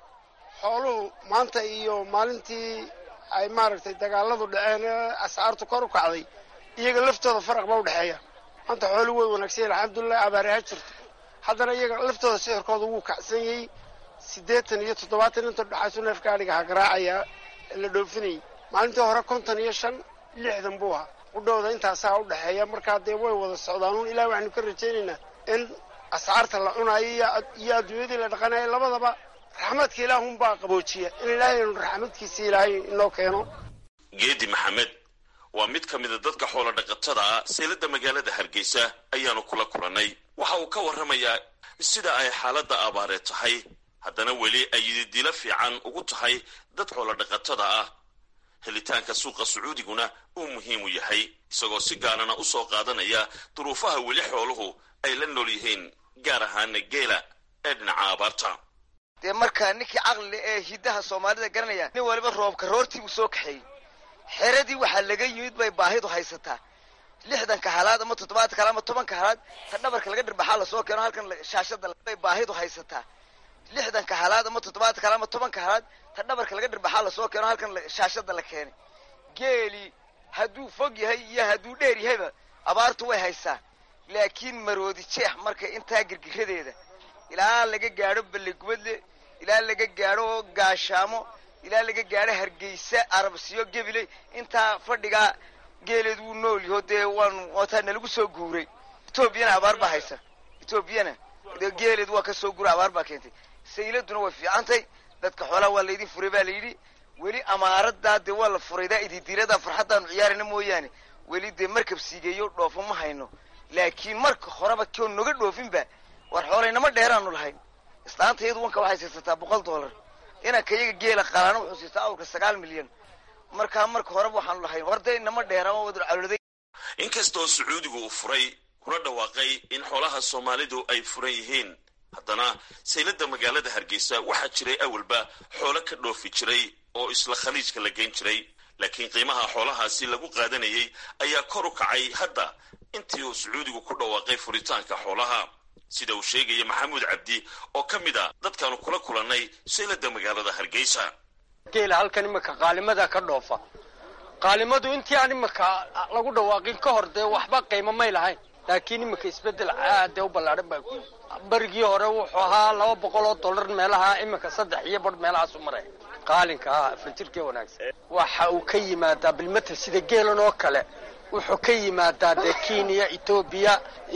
xooluhu maanta iyo maalintii ay maaragtay dagaaladu dhaceen ee ascaartu kor u kacday iyaga laftooda faraq ba u dhexeeya maanta xooluhu way wanaagsan yahin alxamdulilah abaari ha jirto haddana iyaga laftooda sicirkooda wuu kacsan yahay siddeetan iyo toddobaatan inta dhexaysu neefka adhiga ha garaacaya la dhoofinayay maalintii hore konton iyo shan lixdan buu ahaa qudhowda intaasaa u dhexeeya markaa dee way wada socdaanuun ilaah waxaanu ka rajaynaynaa in ascaarta la cunaayo iyo adduunyadii la dhaqanayo labadaba raxmadka ilaahunbaa qaboojiya in ilaahaynu raxmadkiisa ilaahay inoo keeno geedi maxamed waa mid ka mida dadka xoolo dhaqatada ah seylada magaalada hargeysa ayaanu kula kulannay waxa uu ka warramayaa sida ay xaaladda abaareed tahay haddana weli ay yididilo fiican ugu tahay dad xoolo dhaqatada ah helitaanka suuqa sacuudiguna uu muhiim u yahay isagoo si gaarana u soo qaadanaya duruufaha weli xooluhu ay la nool yihiin gaar ahaana geela ee dhinaca abaarta dee markaa ninkii caqlile ee hiddaha soomaalida garanaya nin waliba roobka roortii uu soo kaxeeyey xeradii waxaa laga yimid bay baahidu haysataa lixdanka halaad ama toddobaadka halaad ama tobanka halaad ta dhabarka laga dhirbaxaa lasoo keeno halkan shaashada bay baahidu haysataa lixdanka halaad ama toddobaadka halaad ama tobanka halaad ta dhabarka laga dhirbaxaa lasoo keeno halkan shaashada la keenay geeli hadduu fog yahay iyo hadduu dheer yahayba abaartu way haysaa laakiin maroodi jeex marka intaa girgiradeeda ilaa laga gaadho ballegubadle ilaa laga gaadho gaashaamo ilaa laga gaadho hargeysa arabsiyo gebile intaa fadhigaa geeleed wuu nool yaho dee waan wataa nalagu soo guuray etoobiyana abaar baa haysa etoobiyana dee geeleed waa ka soo guuray abaar baa keentay sayladuna way fiicantay dadka xoolaha waa laydin furay baa layidhi weli amaaradaa dee waa la furaydaa ididiirada farxaddaanu ciyaarina mooyaane weli dee markab siigeeyo dhoofo ma hayno laakiin marka horeba koo noga dhoofinba war xoolaynama dheeraanu lahayn islaanta iyadu wanka waxay siisataa boqol dollar inanka iyaga geela qalaana wuxuu siistaa awrka sagaal milyan markaa marka horeba waxaanu lahayn horda inama dheeraan wada caloday inkastoo sacuudigu uu furay kuna dhawaaqay in xoolaha soomaalidu ay furan yihiin haddana saylada magaalada hargeysa waxaa jiray awalba xoolo ka dhoofi jiray oo isla khaliijka la geyn jiray laakiin qiimaha xoolahaasi lagu qaadanayay ayaa kor u kacay hadda intii uu sacuudigu ku dhawaaqay furitaanka xoolaha sida uu sheegaya maxamuud cabdi oo ka mid a dadkaanu kula kulannay saylada magaalada hargeysa geela halkan iminka qaalimada ka dhoofa qaalimadu intii aan iminka lagu dhawaaqin ka hor dee waxba qiimo may lahayn laakiin iminka isbedel aadee u ballaadhan baa ku barigii hore wuxuu ahaa laba boqol oo dollar meelaha iminka saddex iyo bar meelahaasu maray qaalinka ah fanjirkee wanaagsan waxa uu ka yimaadaa bilmatel sida geelan oo kale wuxuu ka yimaadaa dee kenya etoobiya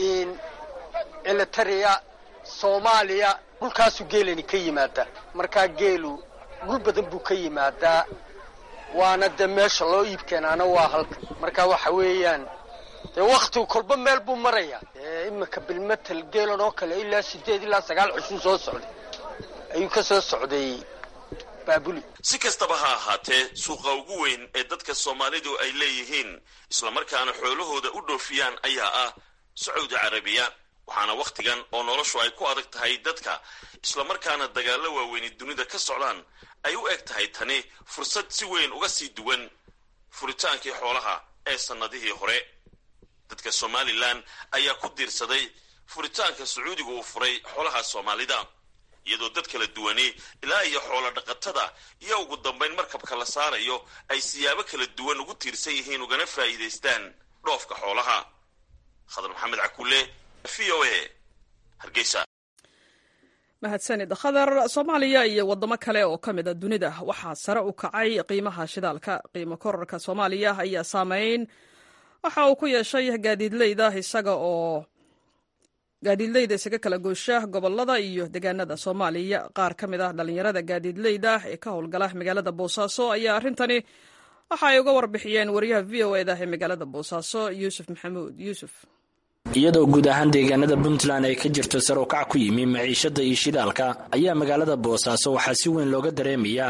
elitaria soomaaliya dhulkaasuu geelani ka yimaadaa markaa geelu dhul badan buu ka yimaadaa waana dee meesha loo iib keenaana waa halka marka waxa weeyaan dee waktigu kolba meel buu maraya iminka bilmatel geelan oo kale ilaa sideed ilaa sagaal cusub soo socday ayuu ka soo socday baabuli si kastaba ha ahaatee suuqa ugu weyn ee dadka soomaalidu ay leeyihiin islamarkaana xoolahooda u dhoofiyaan ayaa ah sacuudi carabiya waxaana wakhtigan oo noloshu ay ku adag tahay dadka islamarkaana dagaallo waaweyni dunida ka socdaan ay u eg tahay tani fursad si weyn uga sii duwan furitaankii xoolaha ee sannadihii hore dadka somalilan ayaa ku diirsaday furitaanka sacuudiga uu furay xoolaha soomaalida iyadoo dad kala duwani ilaa iyo xoolo dhaqatada iyo ugu dambayn markabka la saarayo ay siyaabo kala duwan ugu tiirsan yihiin ugana faa'iidaystaan dhoofka xoolaha khadar maxamed cakulle v o a hargeysa mahadsanid khadar soomaaliya iyo waddamo kale oo ka mid a dunida waxaa sare u kacay qiimaha shidaalka qiimo korarka soomaaliya ayaa saameyn waxa uu ku yeeshay gaadiidleyda isaga oo gaadiidleyda isaga kala goosha gobolada iyo deegaanada soomaaliya qaar ka mid ah dhallinyarada gaadiidleyda ee ka howlgala magaalada boosaaso ayaa arrintani waxa ay uga warbixiyeen wariyaha v o eda ee magaalada boosaaso yuusuf maxamuud yuusuf iyadoo guud ahaan deegaanada puntland ay ka jirto sar u kac ku yimi maciishada iyo shidaalka ayaa magaalada boosaaso waxaa si weyn looga dareemayaa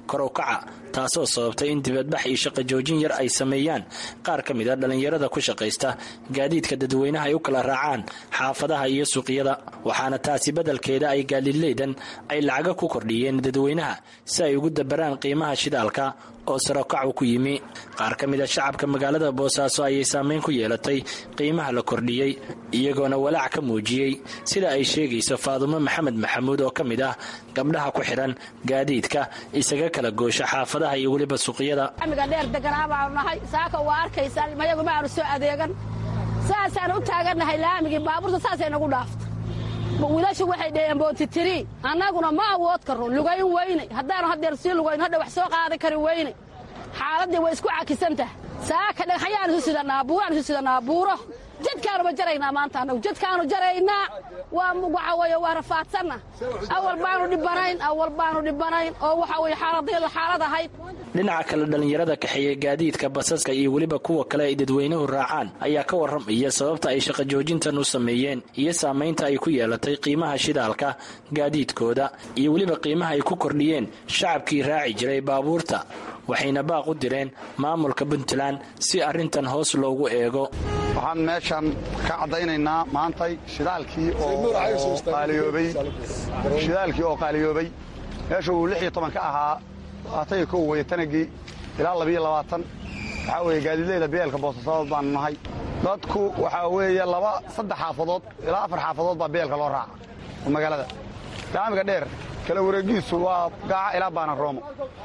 karow-kaca taasoo sababtay in dibadbax iyo shaqo joojin yar ay sameeyaan qaar ka mid a dhallinyarada ku shaqaysta gaadiidka dadweynaha ay u kala raacaan xaafadaha iyo suuqyada waxaana taasi beddelkeeda ay gaadiidleydan ay lacaga ku kordhiyeen dadweynaha si ay ugu dabaraan qiimaha shidaalka oo sarokacu ku yimi qaar ka mid a shacabka magaalada boosaaso ayay saameyn ku yeelatay qiimaha la kordhiyey iyagoona walaac ka muujiyey sida ay sheegayso faadumo maxamed maxamuud oo ka mid ah gabdhaha ku xidhan gaadiidka isaga kala goosha xaafadaha iyo weliba suuqyada amiga dheer deganaa baanu nahay saaka waa arkaysaan mayagu ma aanu soo adeegan saasaan u taagannahay laamigii baabuurta saasay nagu dhaafta wiilashu waxay dheheen bootitiri annaguna ma awood karro lugayn weyne haddaanu haddeer sii lugayn hadha wax soo qaadi kari weyne xaaladdii way isku cakisantaha saaka dhagxayaan isu sidannaa buuraan isu sidannaa buuro jadkaanuba jaraynaa maanta annagu jadkaanu jaraynaa waa waxa weeye waa rafaadsanna awal baanu dhibanayn awal baanu dhibanayn oo waxa weye xaaladayadu xaalad ahayd dhinaca kale dhallinyarada kaxeeya gaadiidka basaska iyo weliba kuwa kale ay dadweynuhu raacaan ayaa ka warramaya sababta ay shaqo joojintan u sameeyeen iyo saamaynta ay ku yeelatay qiimaha shidaalka gaadiidkooda iyo weliba qiimaha ay ku kordhiyeen shacabkii raaci jiray baabuurta waxayna baaq u direen maamulka puntland si arrintan hoos loogu eego waxaan meeshan ka caddaynaynaa maantay shidaalkii oo qaaliyoobay shidaalkii oo qaaliyoobay meesha uu lix iyo toban ka ahaa labaatan iyo kow weye tanagii ilaa labiyo labaatan waxaa weeye gaadiidleyda beelka boosasadood baanu nahay dadku waxaa weeye laba saddex xaafadood ilaa afar xaafadood baa beelka loo raaca oo magaalada laamiga dheer kala wareegiisu waa gaaca ilaa baana roomo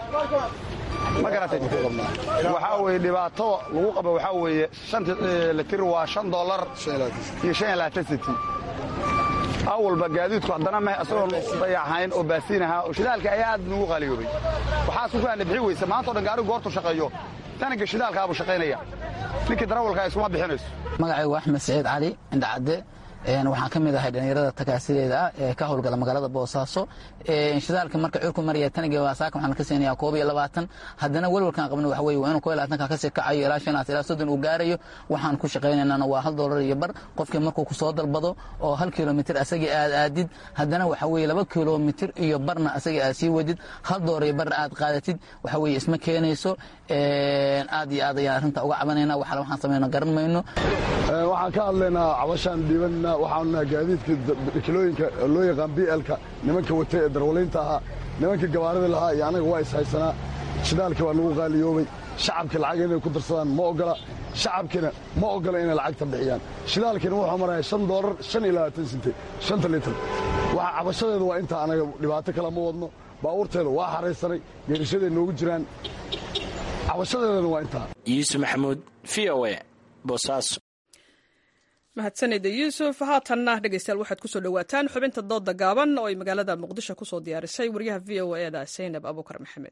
ma garatay waxaa weeye dhibaatada lagu qaba waxaa weeye shanti litir waa shan dollar iyo shan iyo labaatan senti awalba gaadiidku haddana ma isagoon dayaxayn oo baasiin ahaa oo shidaalka ayaa aad nugu qaaliyoobay waxaa isku faana bixi weysa maanta o dhan gaarigu goortu shaqeeyo tanaga shidaalkaabuu shaqaynaya ninkii darawalkaa iskuma bixinayso magacaygu axmed saciid cali indhacadde waxaan ka mid ahay dhallinyarada takaasideeda ah ee ka howlgala magaalada boosaaso shidaalka marka curku maraya taniga waasaaka waxaan ka siinayaa koob iyo labaatan haddana welwalkaan qabno waxa weye waa inuu koob iyo labaatanka kasii kacayo ilaa shanaas ilaa soddon uu gaarayo waxaan ku shaqaynaynana waa hal doolar iyo bar qofkii markuu kusoo dalbado oo hal kilomitir asagii aad aadid haddana waxa weye laba kilomitir iyo barna asagii aad sii wadid hal doolar iyo barna aad qaadatid waxa weye isma keenayso aad iyo aad ayaan arrinta uga cabanayna waxala waxaan samayno garan mayno waxaan ka hadlaynaa cabashaan dhiibanna waxaanu nahay gaadiidka kilooyinka loo yaqaan blka nimanka watay ee darwalaynta ahaa nimanka gabaarida lahaa iyo annaga waa ishaysanaa shidaalkii waa nagu qaaliyoobay shacabka lacag inay ku darsadaan ma ogola shacabkina ma ogola inay lacagta bixiyaan shidaalkiina wuxuu maraya shan doolar shan iyo labaatan sinte shanta litir waxa cabashadeedu waa intaa anaga dhibaato kale ma wadno baabuurteeda waa xaraysanay geerishaday noogu jiraan cabashadeedana waa intaa yuusuf maxamuud v o e boosaaso mahadsanida yuusuf haatanna dhegeystayaal waxaad kusoo dhowaataan xubinta dooda gaaban oo ay magaalada muqdisho kusoo diyaarisay wariyaha v o e da saynab abuukar maxamed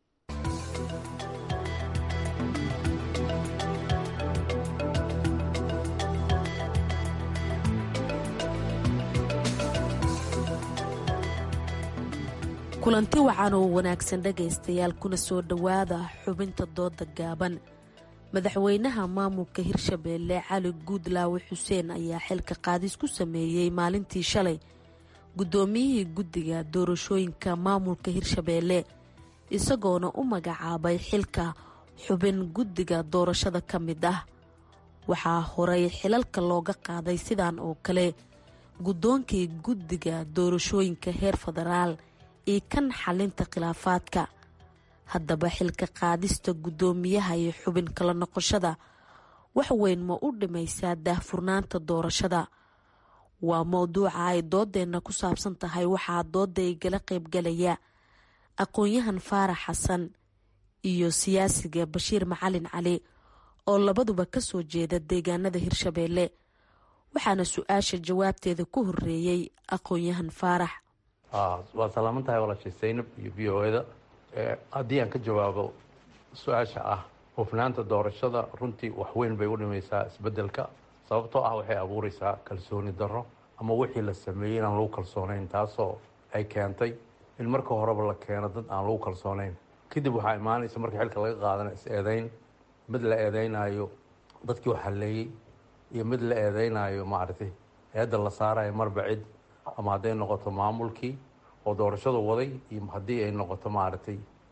kulanti wacan oo wanaagsan dhegaystayaal kuna soo dhowaada xubinta dooda gaaban madaxweynaha maamulka hirshabeelle cali guudlaawe xuseen ayaa xilka qaadis ku sameeyey maalintii shalay guddoomiyihii guddiga doorashooyinka maamulka hirshabeelle isagoona u magacaabay xilka xubin guddiga doorashada ka mid ah waxaa horay xilalka looga qaaday sidan oo kale guddoonkii guddiga doorashooyinka heer federaal iyo kan xalinta khilaafaadka haddaba xilka qaadista guddoomiyaha iyo xubin kala noqoshada wax weyn ma u dhimaysaa daahfurnaanta doorashada waa mowduuca ay doodeenna ku saabsan tahay waxaa dooda igala qaybgalaya aqoon-yahan faarax xasan iyo siyaasiga bashiir macalin cali oo labaduba kasoo jeeda deegaanada hirshabeelle waxaana su-aasha jawaabteeda ku horeeyey aqoon-yahan faarax waa salaaman tahay walaashay saynab iyo v o eda haddii aan ka jawaabo su-aasha ah hufnaanta doorashada runtii waxweyn bay u dhimaysaa isbedelka sababtoo ah waxay abuureysaa kalsooni darro ama wixii la sameeyey inaan lagu kalsoonayn taasoo ay keentay in marka horeba la keeno dad aan lagu kalsoonayn kadib waxaa imaanaysa marka xilka laga qaadana is-eedeyn mid la eedeynayo dadkii wax halleeyey iyo mid la eedeynayo maaragtay eedda la saarayo marba cid ama hadday noqoto maamulkii oo doorashadu waday iyo haddii ay noqoto maaragtay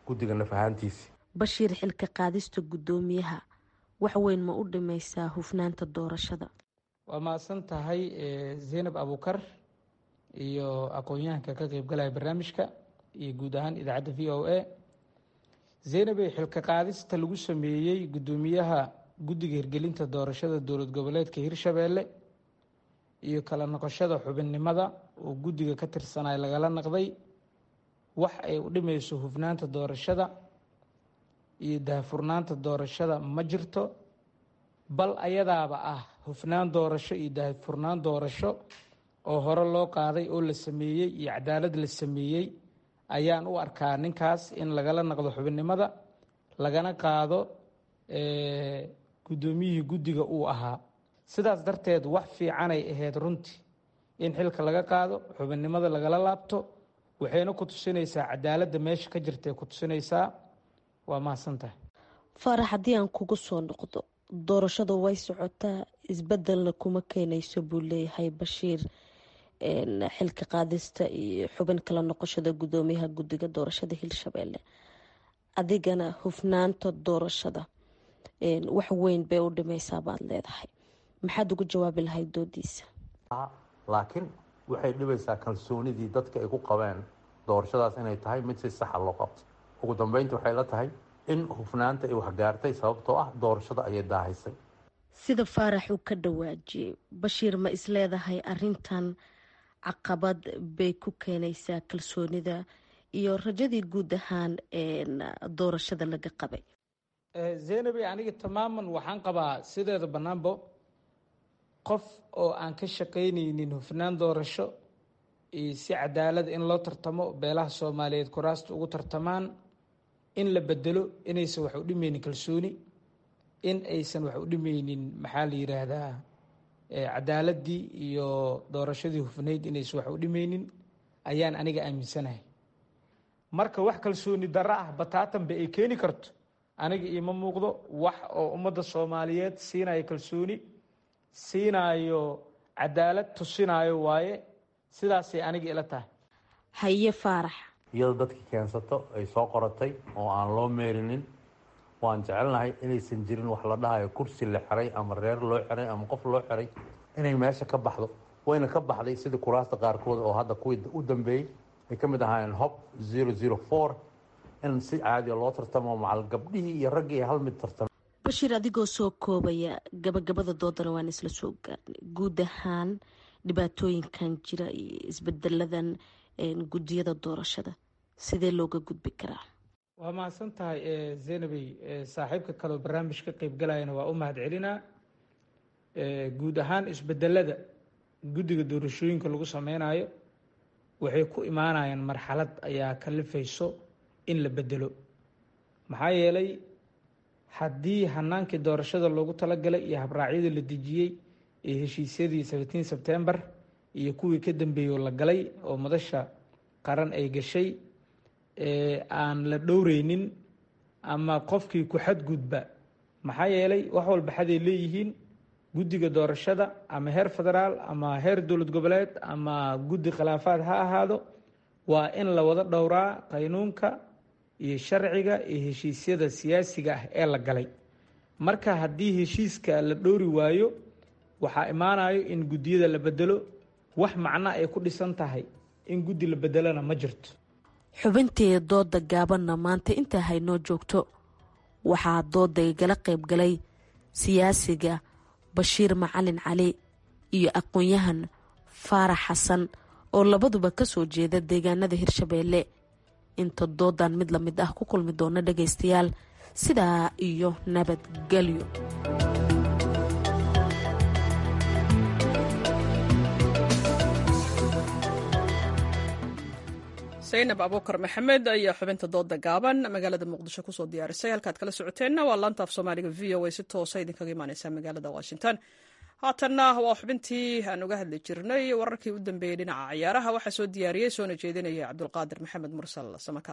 guddiga naf ahaantiisi bashiir xilka qaadista guddoomiyaha wax weyn ma u dhimaysaa hufnaanta doorashada waa mahadsan tahay zaynab abuukar iyo aqoon-yahanka ka qeybgalaya barnaamijka iyo guud ahaan idaacadda v o a zaynabey xilka qaadista lagu sameeyey guddoomiyaha guddiga hirgelinta doorashada dowlad goboleedka hirshabeelle iyo kala noqoshada xubinnimada oo guddiga ka tirsanay lagala naqday wax ay u dhimayso hufnaanta doorashada iyo daahfurnaanta doorashada ma jirto bal ayadaaba ah hufnaan doorasho iyo daahfurnaan doorasho oo hore loo qaaday oo la sameeyey iyo cadaalad la sameeyey ayaan u arkaa ninkaas in lagala naqdo xubinnimada lagana qaado guddoomiyihii guddiga uu ahaa sidaas darteed wax fiicanay ahayd runtii in xilka laga qaado xubinnimada lagala laabto waxayna ku tusinaysaa cadaaladda meesha ka jirtae ku tusinaysaa waa mahadsantahay faarax haddii aan kugu soo noqdo doorashadu way socotaa isbedelna kuma keenayso buu leeyahay bashiir xilka qaadista iyo xubin kala noqoshada guddoomiyaha guddiga doorashada hirshabeelle adigana hufnaanta doorashada wax weyn bay u dhimaysaa baad leedahay maxaad ugu jawaabi lahayd doodiisa laakiin waxay dhibaysaa kalsoonidii dadka ay ku qabeen doorashadaas inay tahay mid si saxa loo qabto ugu dambeynta waxay la tahay in hufnaanta ay waxgaartay sababtoo ah doorashada ayay daahaysay sida faarax uu ka dhawaajiyey bashiir ma isleedahay arintan caqabad bay ku keenaysaa kalsoonida iyo rajadii guud ahaan doorashada laga qabay zeynabi aniga tamaaman waxaan qabaa sideeda bannaanbo qof oo aan ka shaqaynaynin hufnaan doorasho iyo si cadaalad in loo tartamo beelaha soomaaliyeed kuraasta ugu tartamaan in la bedelo inaysan wax u dhimeynin kalsooni in aysan wax u dhimeynin maxaa la yiraahdaa cadaaladii iyo doorashadii hufnayd inaysan wax u dhimeynin ayaan aniga aaminsanahay marka wax kalsooni darro ah bataatanba ay keeni karto aniga iima muuqdo wax oo ummadda soomaaliyeed siinayo kalsooni siinayo cadaalad tusinayo waaye sidaasay aniga ila tahay haye faarax iyada dadkii keensato ay soo qoratay oo aan loo meerinin waan jecelnahay inaysan jirin wax la dhahayo kursi la xiray ama reer loo xiray ama qof loo xiray inay meesha ka baxdo wayna ka baxday sidii kuraasta qaarkood oo hadda kuwii u dambeeyey ay ka mid ahaayeen hob zero zero four in si caadiya loo tartamo macal gabdhihii iyo raggii hal mid tartamo bashiir adigoo soo koobaya gabagabada doodana waan isla soo gaarnay guud ahaan dhibaatooyinkan jira iyo isbedeladan guddiyada doorashada sidee looga gudbi karaa waa mahadsan tahay zaynabey saaxiibka kaleo barnaamij ka qeybgalayana waa u mahad celinaa guud ahaan isbedelada guddiga doorashooyinka lagu sameynayo waxay ku imaanayaan marxalad ayaa kalifayso in la bedelo maxaa yeelay haddii hanaankii doorashada loogu talagalay iyo habraacyadii la dejiyey ee heshiisyadii seventeen sebtembar iyo kuwii ka dambeeyey oo la galay oo madasha qaran ay gashay aan la dhowreynin ama qofkii ku xadgudba maxaa yeelay wax walba xaday leeyihiin guddiga doorashada ama heer federaal ama heer dowlad goboleed ama guddi khilaafaad ha ahaado waa in la wada dhowraa qaynuunka iyo sharciga iyo heshiisyada siyaasiga ah ee la galay marka haddii heshiiska la dhowri waayo waxaa imaanayo in guddiyada la bedelo wax macno ay ku dhisan tahay in guddi la bedelona ma jirto xubintii dooda gaabanna maanta intaa haynoo joogto waxaa dooda igala qayb galay siyaasiga bashiir macalin cali iyo aqoon-yahan faarax xasan oo labaduba kasoo jeeda deegaanada hirshabeelle inta doodan mid la mid ah ku kulmi doona dhagaystayaal sidaa iyo nabadgelyo saynab abuukar maxamed ayaa xubinta dooda gaaban magaalada muqdisho kusoo diyaarisay halkaad kala socoteenna waa laanta af soomaaliga v o a si toosa idinkaga imaaneysa magaalada washington haatanna waa xubintii aan uga hadli jirnay wararkii u dambeeyey dhinaca ciyaaraha waxaa soo diyaariyey soona jeedinaya cabdulqaadir maxamed mursal samaka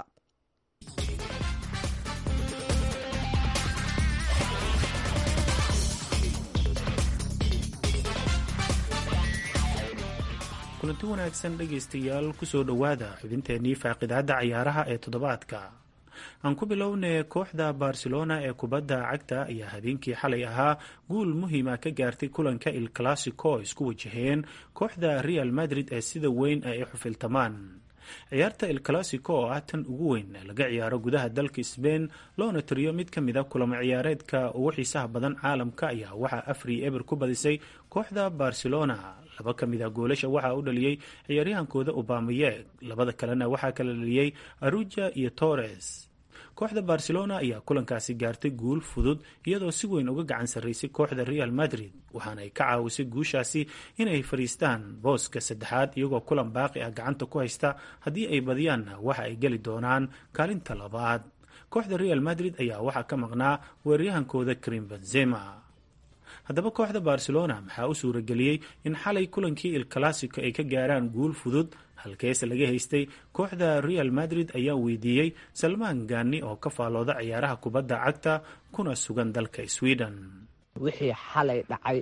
kulanti wanaagsan dhegaystayaal kusoo dhowaada xubinteennii faaqidaadda ciyaaraha ee toddobaadka aan ku bilownay kooxda barcelona ee kubadda cagta ayaa habeenkii xalay ahaa guul muhiima ka gaartay kulanka il classico oo isku wajaheen kooxda real madrid ee sida weyn ay u xufiltamaan ciyaarta il classico oo ah tan ugu weyn ee laga ciyaaro gudaha dalka sbain loona tiriyo mid ka mid a kulamo ciyaareedka ugu xiisaha badan caalamka ayaa waxaa afri eber ku badisay kooxda barcelona laba ka mid a goolasha waxaa u dhaliyey ciyaaryahankooda obamayeeg labada kalena waxaa kala dhaliyey aruja iyo torres kooxda barcelona ayaa kulankaasi gaartay guul fudud iyadoo si weyn uga gacan sarraysay kooxda real madrid waxaana ay ka caawisay guushaasi inay fadhiistaan booska saddexaad iyagoo kulan baaqi ah gacanta ku haysta haddii ay badiyaanna waxa ay geli doonaan kaalinta labaad kooxda real madrid ayaa waxaa ka maqnaa weeraryahankooda karim benzema haddaba kooxda barcelona maxaa u suurageliyey in xalay kulankii il classico ay ka gaaraan guul fudud halkeese laga haystay kooxda real madrid ayaa weydiiyey salmaan gaani oo ka faalooda ciyaaraha kubadda cagta kuna sugan dalka sweden wixii xalay dhacay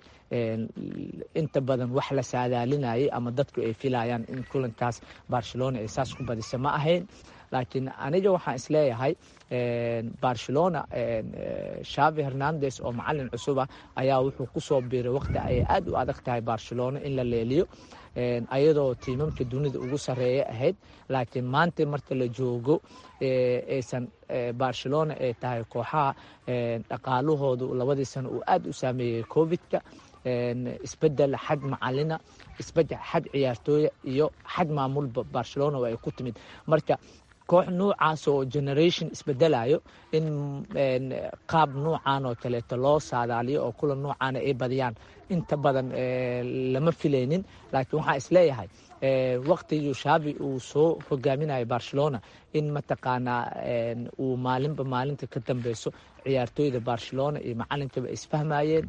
inta badan wax la saadaalinayay ama dadku ay filayaan in kulankaas barcelona ay saas ku badisa ma ahayn laakiin aniga waxaan isleeyahay barcelona shavi hernandes oo macalin cusuba ayaa wuxuu kusoo biiray waqti ay aad u adag tahay barcelona in la leeliyo ayadoo tiimamka dunida ugu sareeya ahayd laakiin maanta marka la joogo aysan barcelona ay tahay kooxaha dhaqaalahoodu labadii sano uu aad u saameeyey covidka isbedel xag macalina isbedel xag ciyaartooya iyo xag maamulba barcelona ay ku timid marka koox nuucaas oo generation isbedelayo in qaab nuucan oo kaleeto loo saadaaliyo oo kulan nuucaana ay badiyaan inta badan lama filaynin laakiin waxaan isleeyahay waqtigii shavi uu soo hogaaminayo barcelona in mataqaanaa uu maalinba maalinta ka dambeyso ciyaartooyda barcelona iyo macalinkaba isfahmayeen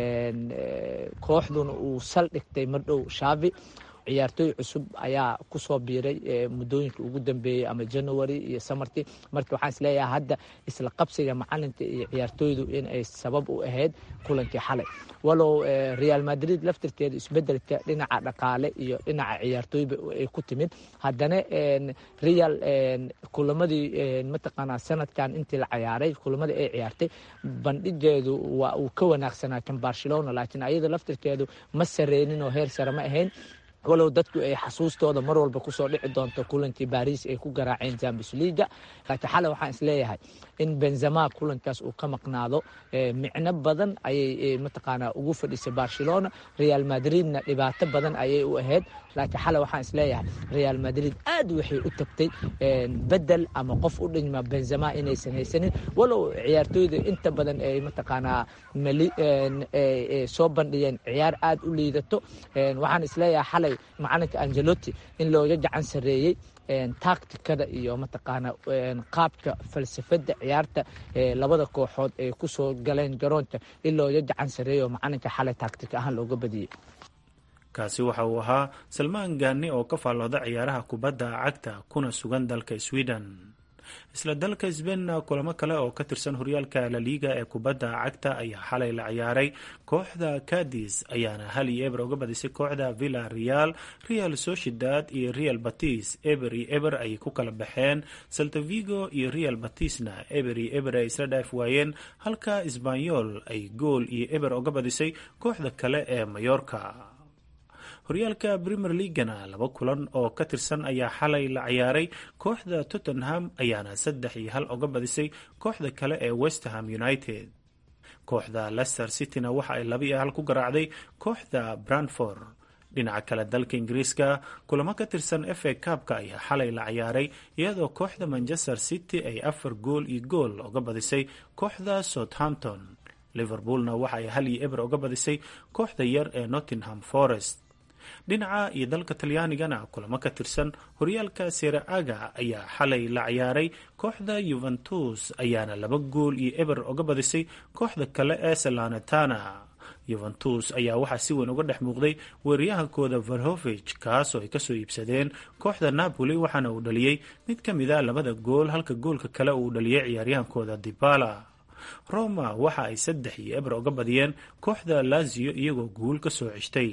kooxduna uu saldhigtay mardhow shavi ciyaartooy cusub ayaa kusoo biiray muddooyinka ugu dambeeyey ama january iyo samarti marka waxaan isleeyahay hadda isla qabsiga macalinka iyo ciyaartooydu in ay sabab u ahayd kulankii xalay walow real madrid laftirkeeda isbedelka dhinaca dhaqaale iyo dhinaca ciyaartooyba ay ku timid haddana real kulamadii mataqaanaa sanadkan intii la ciyaaray kulamadii ay ciyaartay bandhigeedu waa uu ka wanaagsanaa kan barcelona laakiin ayada laftirkeedu ma sareynin oo heer sare ma ahayn walow dadku ay xasuustooda mar walba kusoo dhici doonto kulankii baris ay ku garaaceen champions leaga laakiin xalay waxaan isleeyahay in benzema kulankaas uu ka maqnaado micno badan ayay mataqaanaa ugu fadhisay barcelona real madridna dhibaato badan ayay u ahayd laakiin xalay waxaan isleeyahay real madrid aad waxay u tagtay bedel ama qof u dhigma benzema inaysan haysanin walow ciyaartooyda inta badan ay mataqaanaa soo bandhigeen ciyaar aad u liidato waxaan isleeyahay xalay macalinka angelotti in looga gacan sareeyey tacticada iyo mataqaana qaabka falsafada ciyaarta labada kooxood ay kusoo galeen garoonka in looga gacan sareeyo macalinka xalay tactic ahaan looga badiyey kaasi waxa uu ahaa salmaan gaani oo ka faallooda ciyaaraha kubadda cagta kuna sugan dalka sweden isla dalka sbainna kulamo kale oo ka tirsan horyaalka laliga ee kubadda cagta ayaa xalay la ciyaaray kooxda cadis ayaana hal iyo eber uga badisay kooxda villa real real sociedad iyo real batis eber iyo eber ayay ku kala baxeen saltavigo iyo real batisna eber iyo eber ay isla dhaaf waayeen halka sbanyol ay gool iyo eber uga badisay kooxda kale ee mayorka horyaalka premier leagana laba kulan oo ka tirsan ayaa xalay la ciyaaray kooxda tottenham ayaana saddex iyo hal uga badisay kooxda kale ee westerham united kooxda leicester cityna waxa ay laba iyo hal ku garaacday kooxda branford dhinaca kale dalka ingiriiska kulamo ka tirsan fa kabka ayaa xalay la ciyaaray iyadoo kooxda manchester city ay afar gool iyo gool uga badisay kooxda southampton liverpoolna waxa ay hal iyo eber uga badisay kooxda yar ee nottingham forest dhinaca iyo dalka talyaanigana kulamo ka tirsan horyaalka seraaga ayaa xalay la ciyaaray kooxda yuventus ayaana laba gool iyo eber uga badisay kooxda kale ee salanetana yuventus ayaa waxaa si weyn uga dhex muuqday weeraryahankooda verhovich kaasoo ay kasoo iibsadeen kooxda napoli waxaana uu dhaliyey mid ka mid a labada gool halka goolka kale uu dhaliyey ciyaaryahankooda dibala roma waxa ay saddex iyo eber uga badiyeen kooxda lazio iyagoo guul ka soo ceshtay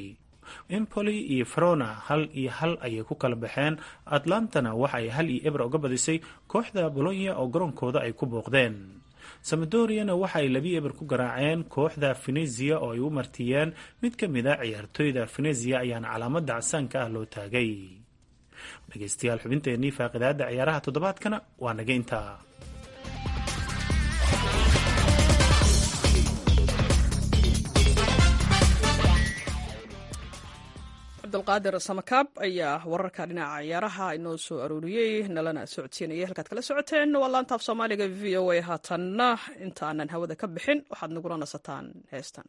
empoli iyo verona hal iyo hal ayay ku kala baxeen atlantana waxa ay hal iyo ebra uga badisay kooxda bolonya oo garoonkooda ay ku booqdeen samadoriana waxa ay labi eber ku garaaceen kooxda venezia oo ay u martiyeen mid ka mid a ciyaartooyda venezia ayaana calaamada casaanka ah loo taagay dhegeystayaal xubinteennii faaqidaada ciyaaraha toddobaadkana waa naga intaa cabdulqaadir samakaab ayaa wararka dhinaca ciyaaraha inoo soo arooriyey nalana socodsiinayay halkaad kala socoteen waa laantaaf soomaaliga v o a haatanna intaanan hawada ka bixin waxaad nagula nasataan heestan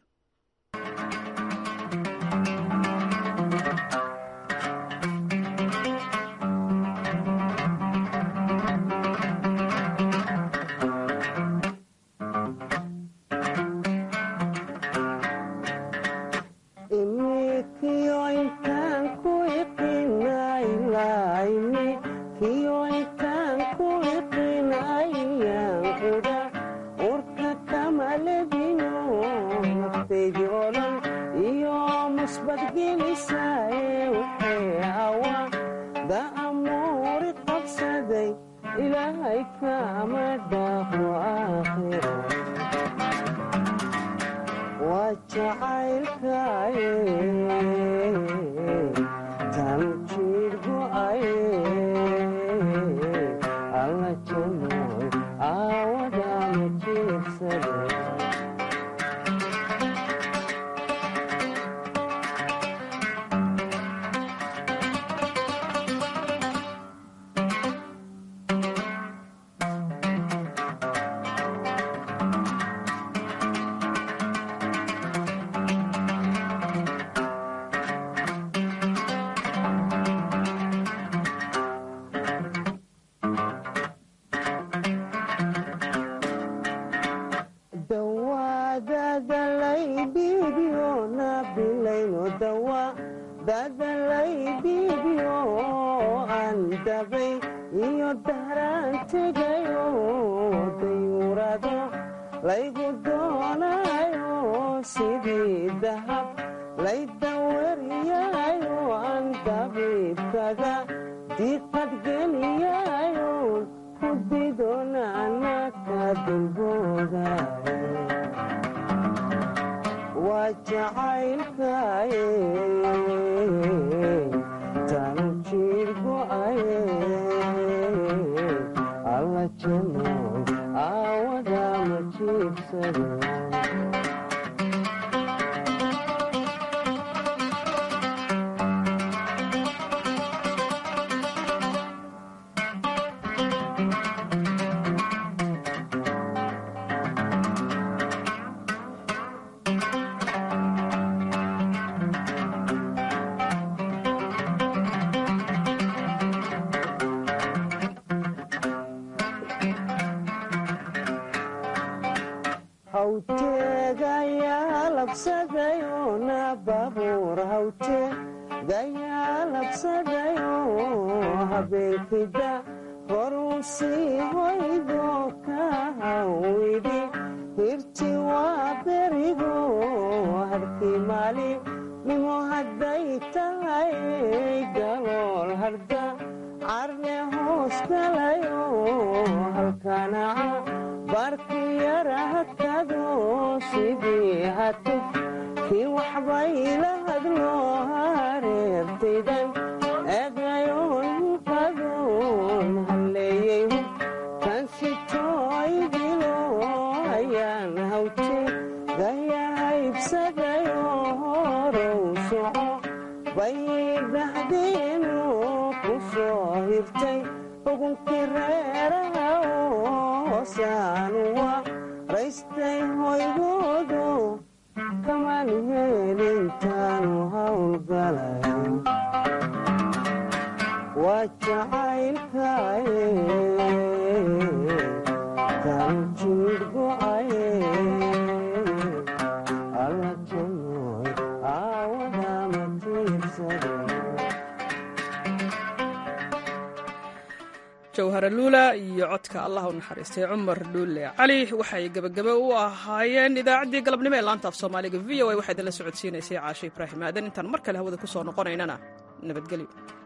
jawhara luula iyo codka allah u naxariistay cumar dhuule cali waxay gebagabo u ahaayeen idaacaddii galabnimo ee laanta af soomaaliga v o a waxaa idinla socodsiinaysay caashe ibraahim aadan intaan mar kale hawada ku soo noqonaynana nabadgelyo